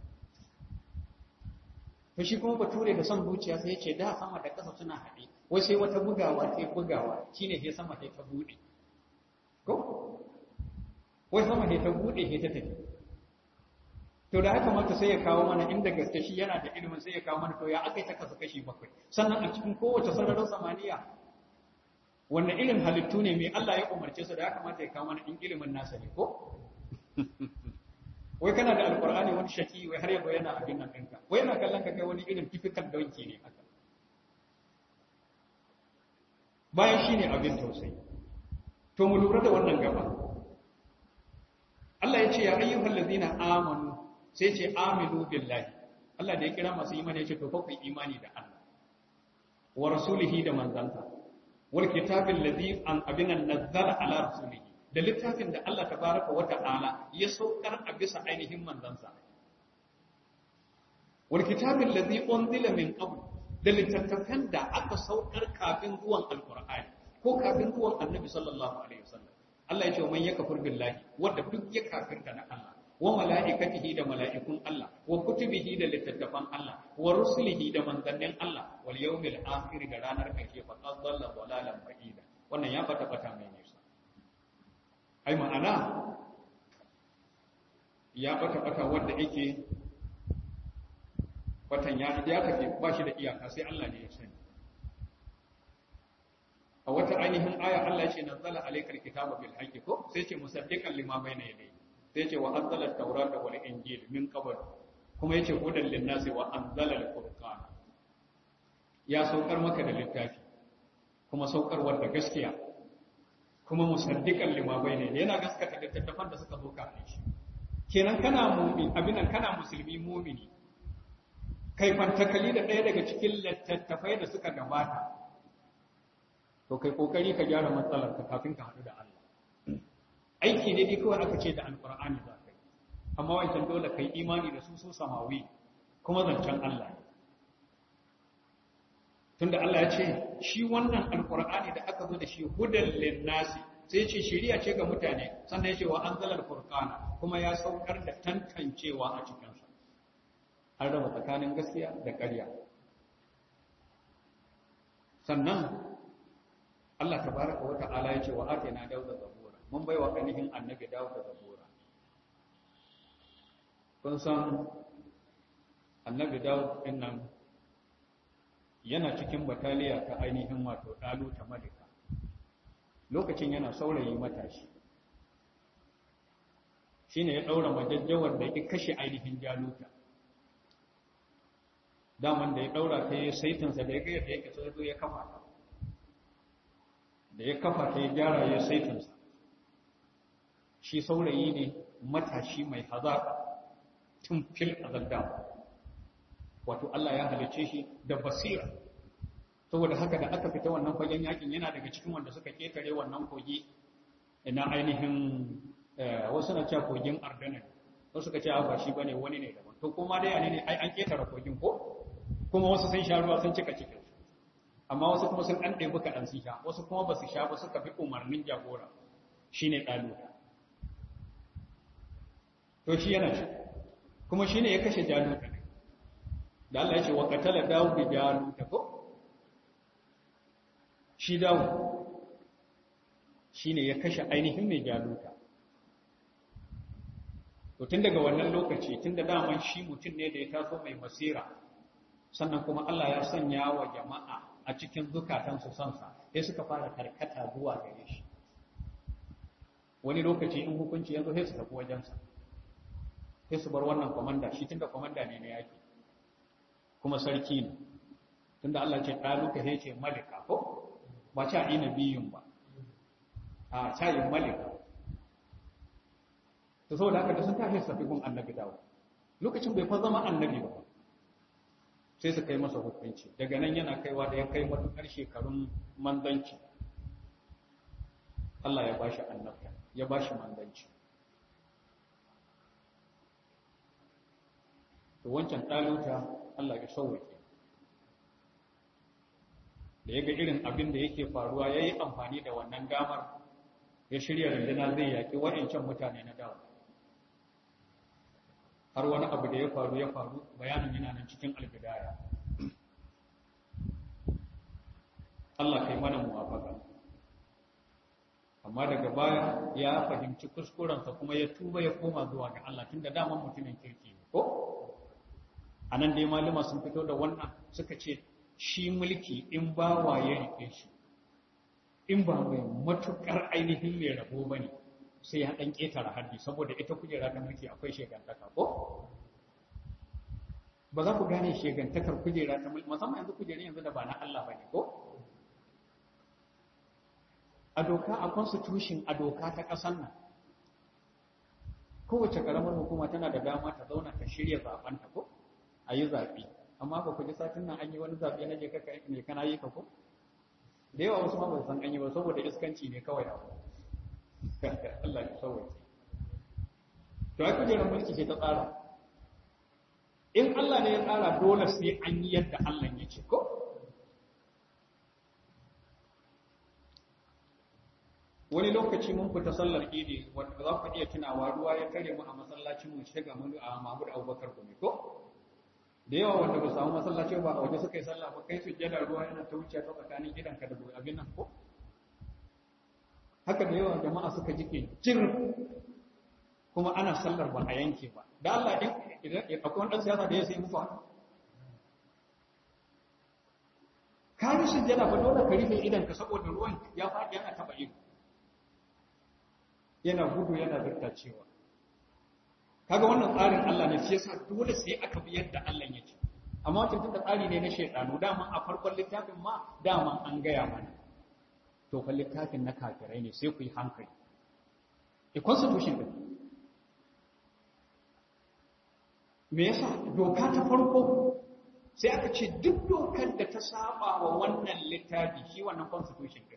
to shi kuma bature da son zuciya sai ya ce da sama da ƙasa suna haɗe wai sai wata bugawa sai bugawa shine sai sama sai ta buɗe ko wai sama sai ta buɗe sai ta tafi to da haka mata sai ya kawo mana inda gaske shi yana da ilimin sai ya kawo mana to ya aka yi ta kasa kashi bakwai sannan a cikin kowace sararin samaniya wannan irin halittu ne mai Allah ya umarce su da ya kamata ya kawo mana in ilimin nasa ne ko wai kana da alkur'ani wani shaki wai har yabo yana abin nan ɗinka wai yana kallon ka kai wani irin typical donki ne haka bayan shi ne abin tausayi to mu lura da wannan gaba Allah ya ce ya ayyuhal ladina amanu sai ce aminu billahi Allah da ya kira masu imani ya ce to fa ku imani da Allah wa rasulihi da manzansa wal kitabin ladhi an abinan nazzala ala rasulihi da littafin da Allah tabaraka wa ta'ala ya saukar a bisa ainihin manzansa wal kitabin ladhi unzila min qabl da littattafan da aka saukar kafin zuwan alqur'ani ko kafin zuwan annabi sallallahu alaihi wasallam Allah ya ce man yakfur billahi wanda duk ya kafirta da Allah wa mala'ikatihi da mala'ikun Allah wa kutubihi da littattafan Allah wa rusulihi da manzannin Allah wal yawmil akhir da ranar ƙarshe fa qad dalla dalalan ba'ida wannan ya fata fata mai nisa ai ma'ana ya fata fata wanda yake fatan ya ya tafi ba shi da iyaka sai Allah ne ya sani a wata ainihin aya Allah ya ce nazzala alaykal kitaba bil haqqi ko sai ce musaddiqan lima bayna yadayhi sai ce wa anzala at-taurata wal injil min qabl kuma yace hudan lin-nasi wa anzala al-furqan ya saukar maka da littafi kuma saukarwar da gaskiya kuma musaddiqan lima bayna yana gaskata littattafan da suka zo kafin shi kenan kana mu'min abinan kana musulmi mu'mini kai fantakali da ɗaya daga cikin littattafai da suka gabata to kai kokari ka gyara matsalar ka kafin ka haɗu da Allah aiki ne dai kawai aka ce da alkur'ani za ka yi amma wancan dole kai imani da su su samawi kuma zancen Allah ne tunda Allah ya ce shi wannan alkur'ani da aka zo da shi hudan linnasi sai ce shiriya ce ga mutane sannan ya ce wa anzalal furqana kuma ya saukar da tantancewa a cikin sa an raba tsakanin gaskiya da ƙarya sannan Allah tabaraka wa ta'ala ya ce wa atina dauda zabura mun baiwa ainihin annabi dauda zabura kun san annabi daud din nan yana cikin bataliya ta ainihin wato dalu ta malika lokacin yana saurayi matashi shine ya daura majajjawar da ya kashe ainihin jaluta daman da ya daura ta yi saitinsa da ya gaya da yake sai ya kafa ta da ya kafa ta ya gyara ya saitinsa shi saurayi ne matashi mai hazaka tun fil azalda wato Allah ya halice shi da basira saboda haka da aka fita wannan fagen yakin yana daga cikin wanda suka ketare wannan kogi ina ainihin wasu na cewa kogin ardana wasu suka ce ba shi bane wani ne daban to kuma dai ne ai an ketare kogin ko kuma wasu sun sha ruwa sun cika cikin amma wasu kuma sun dan ɗebi kaɗan sun sha wasu kuma ba su sha ba suka fi umarnin jagora shine ɗaluta to shi yana shi kuma shine ya kashe jaluta ne da Allah ya ce wa qatala dawud jaluta ko shi dawud shine ya kashe ainihin mai jaluta to tun daga wannan lokaci tun da daman shi mutum ne da ya taso mai masira sannan kuma Allah ya sanya wa jama'a a cikin zukatansu sansa sai suka fara karkata zuwa gare shi wani lokaci in hukunci yanzu sai su tafi wajensa sai su bar wannan komanda shi tunda komanda ne na yaki kuma sarki ne tunda Allah ce ɗaluka sai ce malika ko ba ca ina biyun ba a cayin malika to saboda haka da sun tashi su tafi gun annabi dawo lokacin bai fa zama annabi ba sai su kai masa hukunci daga nan yana kaiwa da ya kai matuƙar shekarun manzanci Allah ya bashi annabta ya bashi manzanci to wancan ɗaluta Allah ya sauwake da ya ga irin abin da yake faruwa ya yi amfani da wannan damar ya shirya rundunar zai yaƙi waɗancan mutane na dawo har wani abu da ya faru ya faru bayanin yana nan cikin albidaya Allah kai mana muwafaka amma daga baya ya fahimci kuskurensa kuma ya tuba ya koma zuwa ga Allah tunda daman mutumin kirki ne ko anan dai malama sun fito da wannan suka ce shi mulki in ba ya rike shi in ba mai matukar ainihin mai rabo bane sai ya ɗan ƙetare haddi saboda ita kujera ta mulki akwai shegantaka ko ba za ku gane shegantakar kujera ta mulki musamman yanzu kujerin yanzu da ba na Allah bane ko a doka a constitution a doka ta ƙasar nan kowace ƙaramar hukuma tana da dama ta zauna ta shirya zaben ta ko a yi zaɓe amma ba ku ji satin nan an yi wani zaɓe na je ka ne kana yi ka ko da yawa wasu ma ba san an yi ba saboda iskanci ne kawai abu Allah ya sauwace. To, ai kujerar mulki ce ta tsara. In Allah ne ya tsara dole sai an yi yadda Allah ya ce, ko? Wani lokaci mun fita sallar idi, wanda za ku iya tunawa ruwa ya tare mu a masallacin mu shiga mu a Mahmud Abubakar Gumi, ko? Da yawa wanda ba samu masallaci ba a waje suka yi sallah ba kai su jada ruwa yana ta wuce ta tsakanin gidanka da abin nan ko? haka da yawan jama'a suka jike jir kuma ana sallar ba a yanke ba da Allah din idan akwai wani siyasa da ya sai muku haka ka yi sujjada ba dole ka rufe idan ka saboda ruwan ya faɗi yana taɓa ido yana gudu yana cewa. kaga wannan tsarin Allah ne shi yasa dole sai aka bi yadda Allah ya ce amma wancan tunda tsari ne na shaytanu dama a farkon littafin ma dama an gaya mana to fa littafin na kafirai ne sai ku yi hankali a constitution din me yasa doka ta farko sai aka ce duk dokar da ta saba wa wannan littafi shi wannan constitution din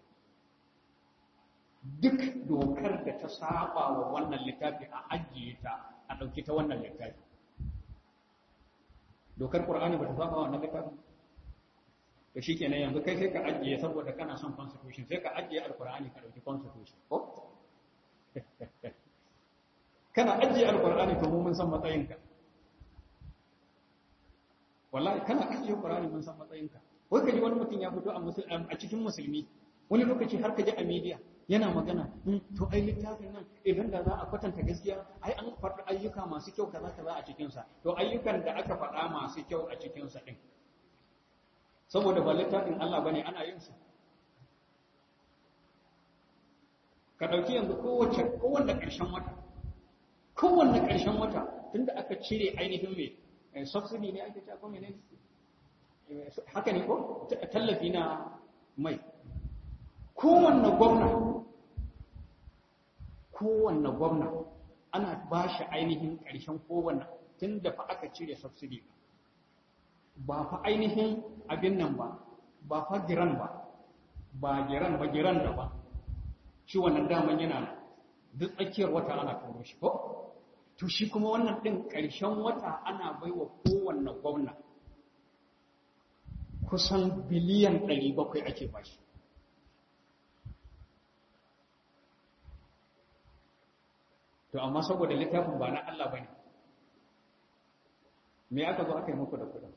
duk dokar da ta saba wa wannan littafi a ajiye ta a ɗauki ta wannan littafi dokar ƙur'ani ba ta saba wa wannan littafi to shikenan yanzu kai sai ka ajiye saboda kana son constitution sai ka ajiye alkur'ani ka dauki constitution ko kana ajiye alkur'ani to mu mun san matsayinka wallahi kana ajiye alkur'ani mun san matsayinka wai kaji wani mutum ya fito a cikin musulmi wani lokaci har ka ji a media yana magana to ai littafin nan idan da za a kwatanta gaskiya ai an faɗi ayyuka masu kyau kaza kaza a cikinsa to ayyukan da aka faɗa masu kyau a cikinsa ɗin saboda ba littafin Allah bane ana yin su ka ɗauki yanzu kowace kowanne ƙarshen wata kowanne ƙarshen wata tunda aka cire ainihin mai subsidy ne ake cewa ko menene haka ne ko tallafi na mai kowanne gwamna kowanne gwamna ana ba shi ainihin ƙarshen kowanne tun da fa aka cire subsidy ba fa ainihin abin nan ba ba fa giran ba ba giran ba giran da ba shi wannan daman yana duk tsakiyar wata ana turo shi ko to shi kuma wannan ɗin ƙarshen wata ana baiwa kowanne gwamna kusan biliyan 700 ake bashi to amma saboda littafin ba na Allah bane me aka zo aka yi muku da kudin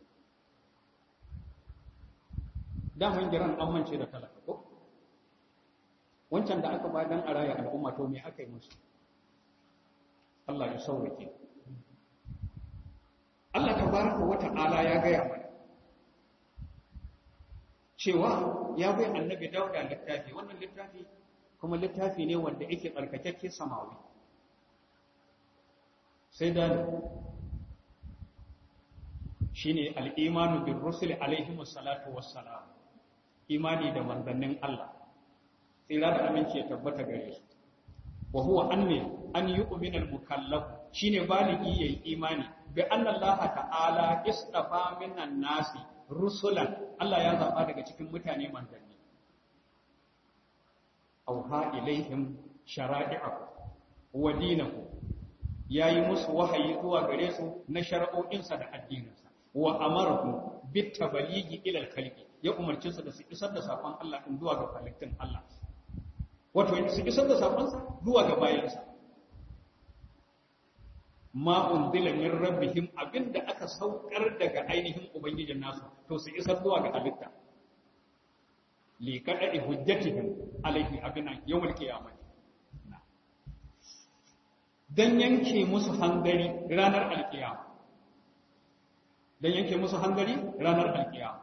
daman jiran an mance da talaka ko wancan da aka ba dan araya al'umma to me aka yi musu Allah ya sauke Allah tabaraka wa ta'ala ya gaya mana cewa ya bai annabi dauda littafi wannan littafi kuma littafi ne wanda yake tsarkakakke samawi sai da shi ne al'imanu bin rusuli alaihimu salatu wassalam imani da manzannin Allah tsira da aminci ya tabbata gare su wa huwa an ne an yi uminar mukallafu shi ne baligi ya yi imani bi annallaha ta'ala istafa minan nasi rusulan Allah ya zaɓa daga cikin mutane manzanni auha ilaihim shara'i'ahu wa dinahu yayi musu wahayi zuwa gare su na shar'o'insa da addininsa wa amarahu bit tabaligi ila al-khalqi ya umarci su da su isar da sakon Allah din zuwa ga halittun Allah wato su isar da sakon sa zuwa ga bayansa ma unzila min rabbihim abinda aka saukar daga ainihin ubangijin nasu to su isar zuwa ga halitta li kadai hujjatihim alaihi abina yawmal qiyamah dan yanke musu hangari ranar alkiyama dan yanke musu hangari ranar alkiyama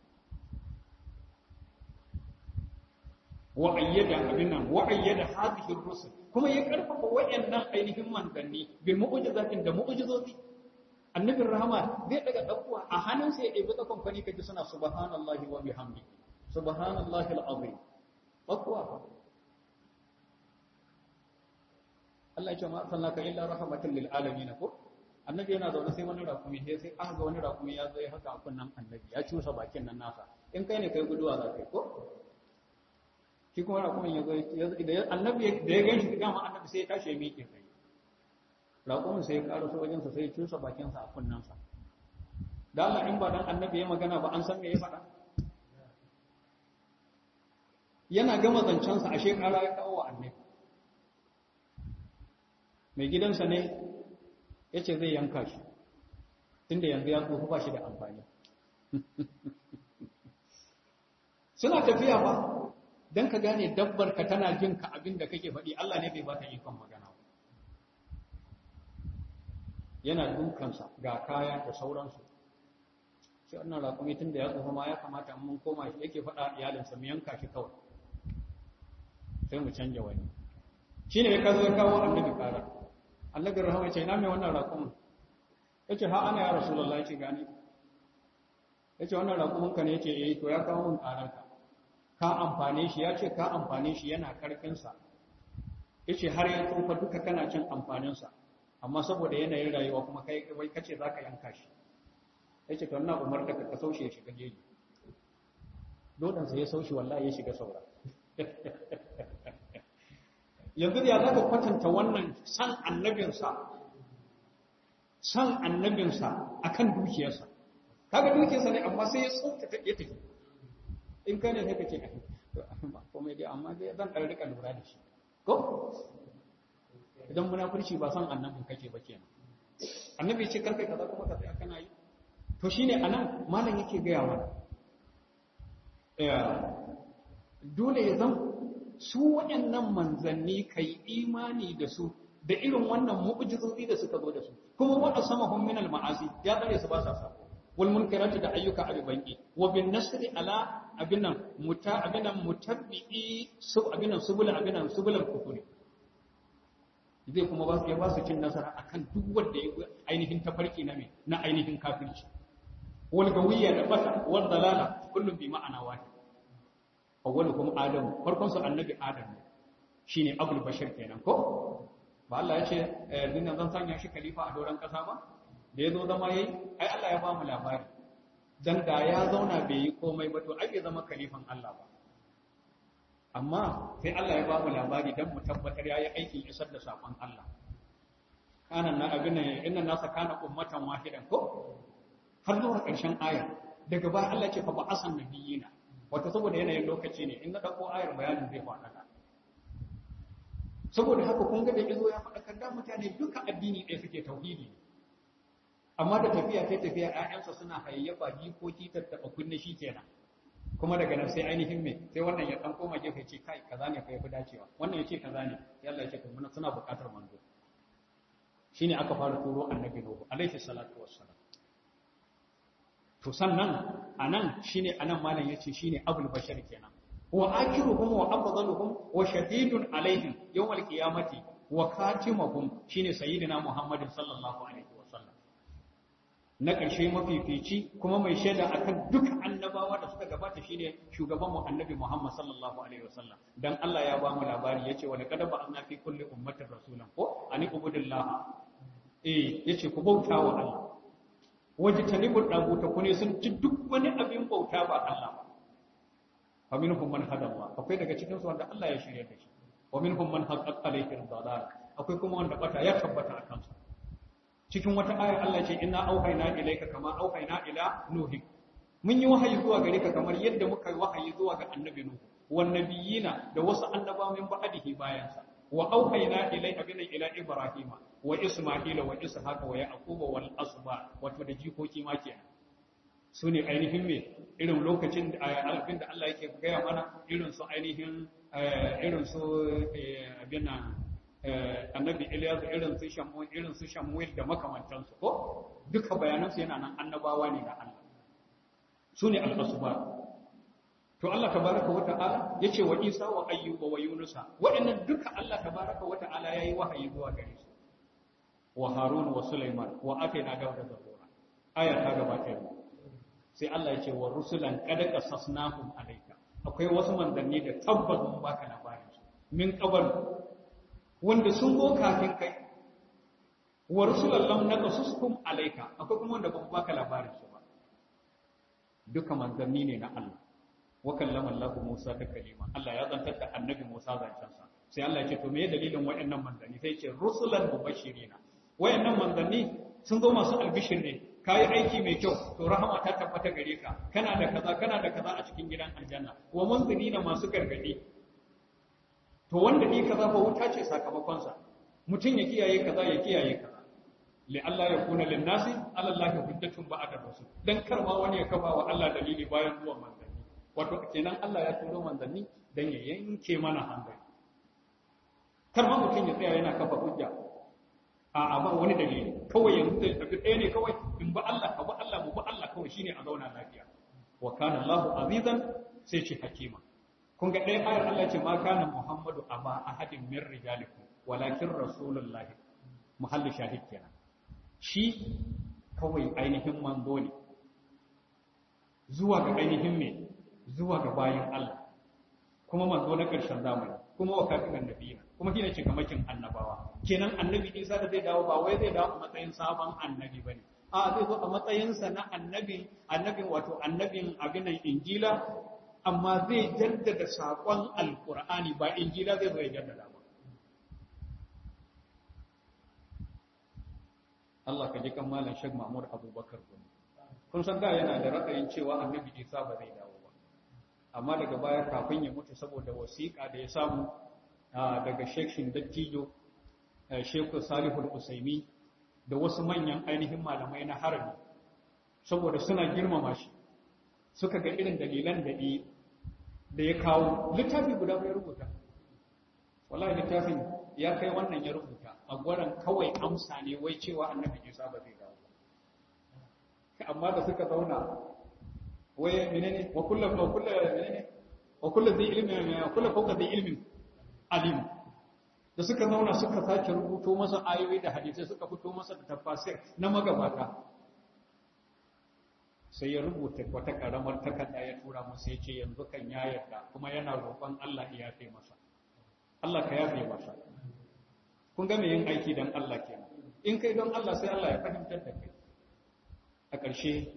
wa ayyada abinnan wa ayyada hadhihi ar-rusul kuma ya karfafa wayannan ainihin manzanni bil mu'jizatin da mu'jizozi annabin rahama zai daga dakkuwa a hannunsa ya ɗebi tsakon fani kaji suna subhanallahi wa bihamdi subhanallahi al-azim dakkuwa Allah ya ce ma sallaka illa rahmatan lil alamin ko annabi yana zaune sai wani rakumi sai sai aka ga wani rakumi ya zo ya haka a kunnan annabi ya cusa bakin nan nasa in kai ne kai guduwa za kai ko shi kuma rakumin ya zo da annabi da ya gan shi dama annabi sai ya tashi ya miƙe sai rakumin sai ya ƙara so wajensa sai ya cusa bakinsa a kunnansa da Allah in ba dan annabi ya magana ba an san me ya faɗa yana gama zancensa ashe ƙara ya kawo wa annabi mai gidansa ne ya ce zai yanka shi tunda yanzu ya tsofa ba shi da amfani suna tafiya ba don ka gane dabbar ka tana jin ka abin da kake faɗi Allah ne bai ba ta ikon magana yana dukansa ga kaya da sauransu sai wannan raƙumi tun da ya tsofa ma ya kamata mun koma shi yake faɗa iyalinsa mu yanka shi kawai sai mu canja wani shi ne ya kazo ya kawo annabi kara annabi rahama ce na mai wannan raƙumin ya ce ha ana ya rasulallah ya ce gani ya ce wannan raƙumin ka ne ya ce eh to ya kawo min ƙararka ka amfane shi ya ce ka amfane shi yana karfinsa ya ce har ya tsufa duka kana cin amfaninsa amma saboda yanayin rayuwa kuma kai wai kace za ka yanka shi ya ce to ina umar da ka saushe ya shiga jeji dodansa ya saushe wallahi ya shiga saura yanzu ya za ka kwatanta wannan san annabinsa san annabinsa akan dukiyarsa kaga dukiyarsa ne amma sai ya tsoka ya tafi in ka ne sai ka ce ba komai dai amma dai zan ɗan rika lura da shi ko idan munafurci ba son annabin kake ba kenan annabi ce karkai kaza kuma ka tsaya kana yi to shine anan malam yake gaya mana dole ya zan su waɗannan manzanni kai imani da su da irin wannan mu'jizozi da suka zo da su kuma wanda sama hum min al-ma'asi ya tsare su ba sa sako wal munkarati da ayyuka abibanki wa bin nasri ala abinan muta abinan mutabbi'i sub abinan subul abinan subul kufuri zai kuma ba su ya ba su cin nasara akan duk wanda ya ainihin tafarki na me na ainihin kafirci wal gawiyya da bata wal dalala kullum bi ma'ana wahid awwalukum adam farkon su annabi adam ne shine abul bashir kenan ko ba Allah ya ce dinnan zan sanya shi khalifa a doron kasa ba da yazo zama yayi ai Allah ya ba mu labari dan da ya zauna bai yi komai ba to ai bai zama khalifan Allah ba amma sai Allah ya ba mu labari dan mu tabbatar yayi aikin isar da sakon Allah kana na abin inna nasa kana ummatan wahidan ko har zuwa ƙarshen aya daga baya Allah ce fa ba asan nabiyina wato saboda yanayin lokaci ne in na dauko ayar bayanin zai faɗaɗa saboda haka kun ga da izo ya faɗakar da mutane duka addini ɗaya suke tauhidi amma da tafiya kai tafiya ƴaƴansa suna hayayyafa jikoki tattaɓa kunne shi kenan kuma daga nan sai ainihin me sai wannan ya ɗan koma gefe ce kai kaza ne fa yafi dacewa wannan ya ce kaza ne sai Allah ya ce kuma suna buƙatar manzo shine aka fara turo annabi Nuhu alaihi salatu wassalam to sannan anan shine anan malam yace shine abul bashar kenan wa akiruhum wa afdaluhum wa shadidun alaihim yawmal qiyamati wa katimuhum shine sayyidina muhammadin sallallahu alaihi wasallam na karshe mafifici kuma mai shaida akan duk annabawa da suka gabata shine shugaban mu annabi muhammad sallallahu alaihi wasallam dan Allah ya ba mu labari yace wa laqad ba'athna fi kulli ummatin rasulan ko ani ubudillah eh yace ku bauta wa Allah waje tanibul daguta ku ne sun ci duk wani abin bauta ba Allah ba fa minhum man hada Allah akwai daga cikin su wanda Allah ya shirye da shi wa minhum man haqqat alayhi dalal akwai kuma wanda bata ya tabbata akan su cikin wata ayar Allah ce inna auhayna ilayka kama auhayna ila nuhi mun yi wahayi zuwa gare ka kamar yadda muka yi wahayi zuwa ga annabi nuhu wan nabiyina da wasu annabawa min ba'dihi bayan sa wa auhayna ilayka bina ila ibrahima wa isma'ila wa ishaqa wa yaquba wal asba wato da jikoki ma kenan su ne ainihin me irin lokacin da alfin da Allah yake gaya mana irin su ainihin irin su abin annabi Ilyas irin su Shamuel irin su Shamuel da makamantansu ko duka bayanan su yana nan annabawa ne da Allah su ne al-asba to Allah tabaraka wa ta'ala yace wa Isa wa Ayyuba wa Yunusa waɗannan duka Allah tabaraka wa ta'ala yayi wahayi zuwa gare su wa Harun wa Sulaiman wa atayna Dawuda zabura aya ta gabata yau sai Allah ya ce wa rusulan qad qasasnahum alayka akwai wasu manzanni da tabbas mun baka labarin su min qabl wanda sun go kafin kai wa rusulan lam naqasuskum alayka akwai kuma wanda ban baka labarin su ba duka manzanni ne na Allah wa kallama Allah Musa ta kalima Allah ya zantar da annabi Musa zancen sa sai Allah ya ce to me dalilin waɗannan manzanni sai ya ce rusulan mubashirina wayannan manzanni sun zo masu albishir ne kayi aiki mai kyau to rahama ta tabbata gare ka kana da kaza kana da kaza a cikin gidan aljanna wa munzirina masu gargadi to wanda ni kaza ba wuta ce sakamakon sa mutun ya kiyaye kaza ya kiyaye kaza li Allah ya kuna lin nasi ala Allah hujjatun ba'da rusul dan karma wani ya kafa wa Allah dalili bayan zuwan manzanni wato kenan Allah ya turo manzanni dan ya yanke mana hankali karma mutun ya tsaya yana kafa hujja a ba wani dalili kawai yanzu zai tafi ɗaya ne kawai in ba Allah ka ba Allah mu ba Allah kawai shine a zauna lafiya wa kana Allahu azizan sai ce hakima kun ga ɗaya ayar Allah ce ma kana Muhammadu aba ahadin min rijalikum walakin rasulullah muhalli shahid kenan shi kawai ainihin manzo ne zuwa ga ainihin me zuwa ga bayin Allah kuma manzo na ƙarshen zamani kuma wa kafin annabiyina kuma shine cikamakin annabawa kenan annabi Isa da zai dawo ba wai zai dawo a matsayin sabon annabi bane a zai zo a matsayin sa na annabin annabin wato annabin abinan injila amma zai jaddada sakon alqur'ani ba injila zai zo ya jaddada ba Allah ka ji kan malam Sheikh Mahmud Abubakar Gumi kun san da yana da ra'ayin cewa annabi Isa ba zai dawo ba amma daga baya kafin ya mutu saboda wasiƙa da ya samu daga shekshin dattijo shekul salihul usaimi da wasu manyan ainihin malamai na harami saboda suna girmama shi suka ga irin dalilan da da ya kawo littafi guda bai rubuta wallahi littafin ya kai wannan ya rubuta a gwaran kawai amsa ne wai cewa annabi isa ba zai dawo amma da suka zauna wai menene wa kullu wa kullu menene wa kullu zai ilmi wa kullu fawqa zai ilmin alim da suka zauna suka sake rubuto masa ayoyi da hadisai suka fito masa da tafasir na magabata sai ya rubuta wata karamar takarda ya tura masa ya ce yanzu kan ya yarda kuma yana roƙon Allah ya yafe masa Allah ka yafe masa kun ga me yin aiki dan Allah kenan in kai don Allah sai Allah ya fahimtar da kai a ƙarshe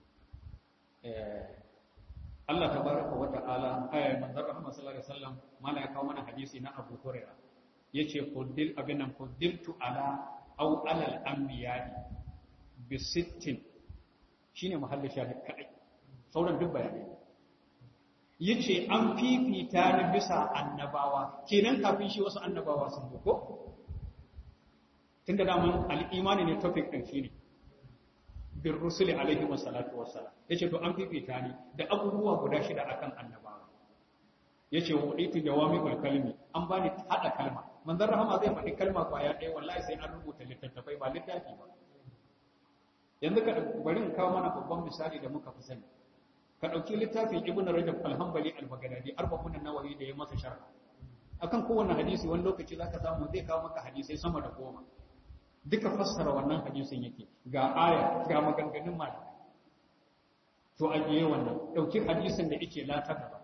Allah tabaraka wa ta'ala ayar manzon Muhammad sallallahu alaihi wasallam mana ya kawo mana hadisi na Abu Hurairah yace fuddil abinan fuddiltu ala aw alal anbiya'i bi sittin shine muhalli shahid kadai sauran duk bayani yace an fifita ni bisa annabawa kenan kafin shi wasu annabawa sun zo ko tunda da mun al-imani ne topic din shine bir rusuli alaihi wassalatu wassalam yace to an fifita ni da abubuwa guda shida akan annabawa yace wa uditu jawami'ul kalmi an bani hada kalma manzon rahama zai faɗi kalma kwaya ɗaya wallahi sai an rubuta littattafai ba littafi ba yanzu ka bari in kawo mana babban misali da muka fi sani ka ɗauki littafin ibn rajab al-hanbali al-baghdadi arba'un nawawi da ya masa sharh akan kowanne hadisi wani lokaci zaka samu zai kawo maka hadisai sama da goma duka fassara wannan hadisin yake ga aya ga maganganun malamai to ajiye wannan ɗauki hadisin da yake lata gaba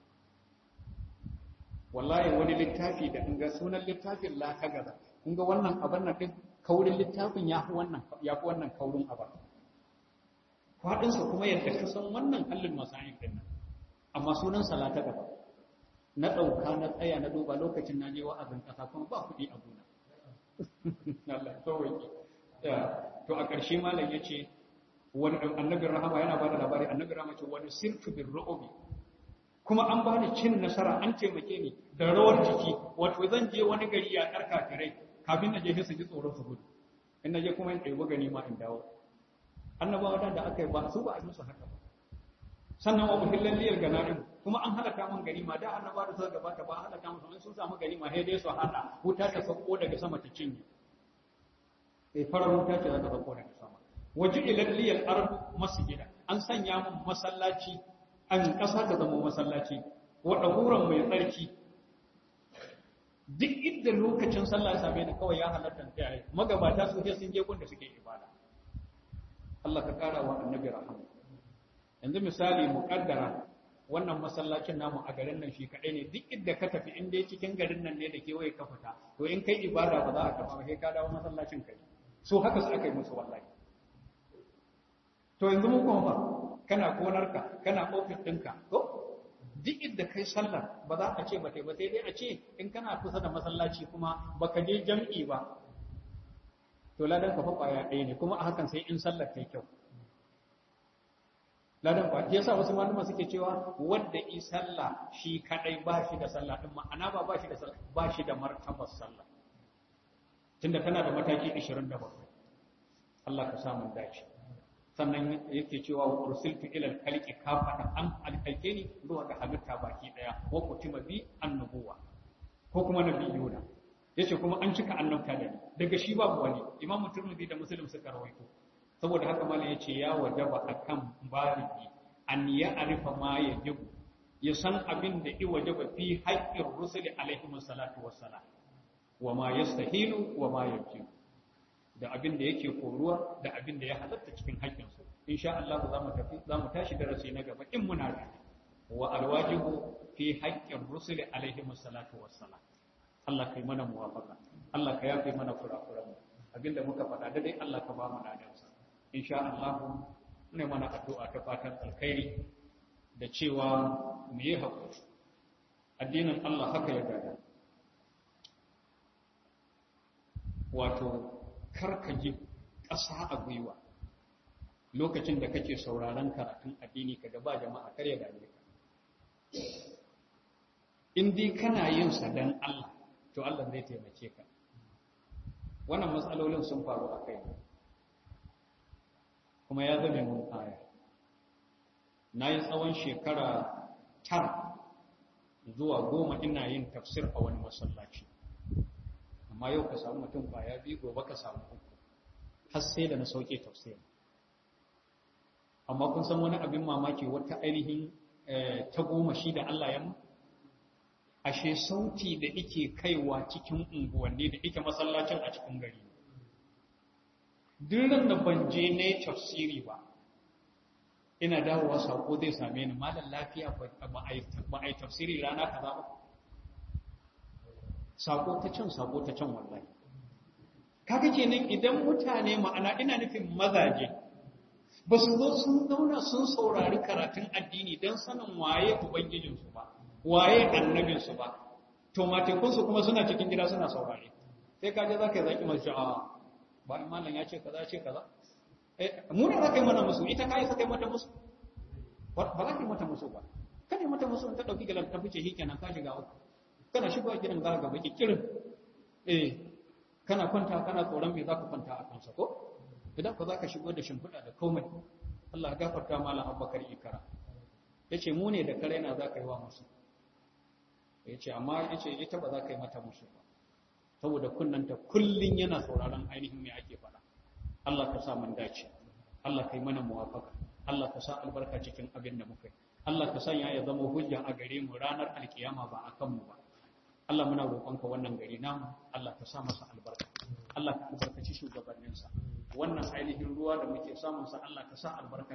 wallahi wani littafi da in ga sunan littafin lata gaba kun ga wannan abin nan din kaurin littafin ya fi wannan ya fi wannan kaurin abar faɗinsa kuma yadda ka san wannan hallin masayin din nan amma sunan salata gaba na ɗauka na tsaya na duba lokacin na je wa'azin ƙasa kuma ba kuɗi a gona Allah sauwaƙe to a ƙarshe malam ya ce wani annabin rahama yana ba da labari annabin rahama ce wani sirtu bin ru'ubi kuma an bani cin nasara an taimake ni da rawar jiki wato zan je wani gari ya ɗarka kirai kafin na je su ji tsoron su gudu in na je kuma in ɗaibi gani ma in dawo annabawa da aka yi ba su ba a musu haka ba sannan wa muhillan liyar ganarin kuma an halaka man gari ma da annaba da suka gabata ba halaka musu in sun samu gari ma sai dai su hada wuta ta sauko daga sama ta cinye eh farar wuta ce za ta sauko daga sama waje ilal liyal ardu masjida an sanya mun masallaci an kasa ta zama masallaci wa dahuran mai tsarki duk inda lokacin sallah ya same ni kawai ya halatta ta yi magabata su sai sun je gun da suke ibada Allah ka kara wa annabi rahama yanzu misali muƙaddara wannan masallacin namu a garin nan shi kaɗai ne duk inda ka tafi in dai cikin garin nan ne da kewaye ka fita to in kai ibada ba za a tafi ba sai ka dawo masallacin kai so haka su aka yi musu wallahi to yanzu mu kuma fa kana gonarka kana ofis ɗinka to duk inda kai sallar ba za a ce ba tai ba sai dai a ce in kana kusa da masallaci kuma baka je jam'i ba to ladan ka fa kwaya ɗaya ne kuma a hakan sai in sallar ta kyau ladan ba yasa wasu malama suke cewa wanda yi sallah shi kadai ba shi da sallah din ma'ana ba ba shi da sallah ba shi da martabar sallah tunda tana da mataki 27 Allah ka samu dace sannan yake cewa wa ursiltu ila al-khalqi kafatan an alkalke ni zuwa ga halitta baki daya wa kutima bi annubuwa ko kuma nabiyuna yace kuma an cika annabta da ni daga shi babu wani imamu turmudi da muslim suka rawaito saboda haka malam yace ya wajaba akan baligi an ya arifa ma yajibu ya san abin da i wajaba fi haqqir rusuli alaihi salatu wassalam wa ma yastahilu wa ma yajibu da abin da yake koruwa da abin da ya halatta cikin haƙƙin su insha Allah za mu tafi za mu tashi darasi na gaba in muna da wa alwajibu fi haqqir rusuli alaihi salatu wassalam Allah kai mana muwafaqa Allah ka yafe mana kurakuran mu abinda muka faɗa da dai Allah ka ba mu ladansa insha Allah ne mana addu'a ta fatan alkhairi da cewa mu yi haƙuri addinin Allah haka ya gada wato karka ji ƙasa a gwiwa lokacin da kake sauraron karatun addini ka ba jama'a kar ya dame ka in dai kana yin sa dan Allah to Allah zai taimake ka wannan matsalolin sun faru a kai kuma ya zame mun aya na yi tsawon shekara tara zuwa goma ina yin tafsir a wani masallaci amma yau ka samu mutum kwaya biyu gobe ka samu uku har sai da na sauke tafsir amma kun san wani abin mamaki wata ainihin ta goma shi da Allah ya mu ashe sauti da ike kaiwa cikin unguwanni da ike masallacin a cikin gari duk da ban je ne tafsiri ba ina dawowa sako zai same ni malam lafiya ba a yi tafsiri rana kaza ba sako ta can sako ta can wallahi kaga kenan idan mutane ma'ana ina nufin mazaje ba su zo sun zauna sun saurari karatun addini don sanin waye ubangijinsu ba waye annabinsu ba to matekunsu kuma suna cikin gida suna saurari sai kaje za ka yi zaki masu a ba malam ya ce kaza ce kaza mu ne za ka yi mana musu ita ka yi sa kai mata musu ba za ka yi mata musu ba kada mata musu ta ɗauki galan ta fice shi kenan ka shiga uku kana shigowa gidan za ka baki kirin eh kana kwanta kana tsoron me za ka kwanta a kansa ko idan ka za ka shigo da shimfiɗa da komai Allah gafarta malam Abubakar Ikara yace mu ne da kare na za ka yi wa musu yace amma yace ita ba za ka yi mata musu ba saboda kunnanta kullun yana sauraron ainihin me ake faɗa Allah ka sa mun dace Allah kai mana muwafaka Allah ka sa albarka cikin abin da muka yi Allah ka sanya ya zama hujja a gare mu ranar alkiyama ba a kanmu ba Allah muna roƙonka wannan gari namu Allah ka sa masa albarka Allah ka albarkaci shugabanninsa wannan ainihin ruwa da muke samun sa Allah ka sa albarka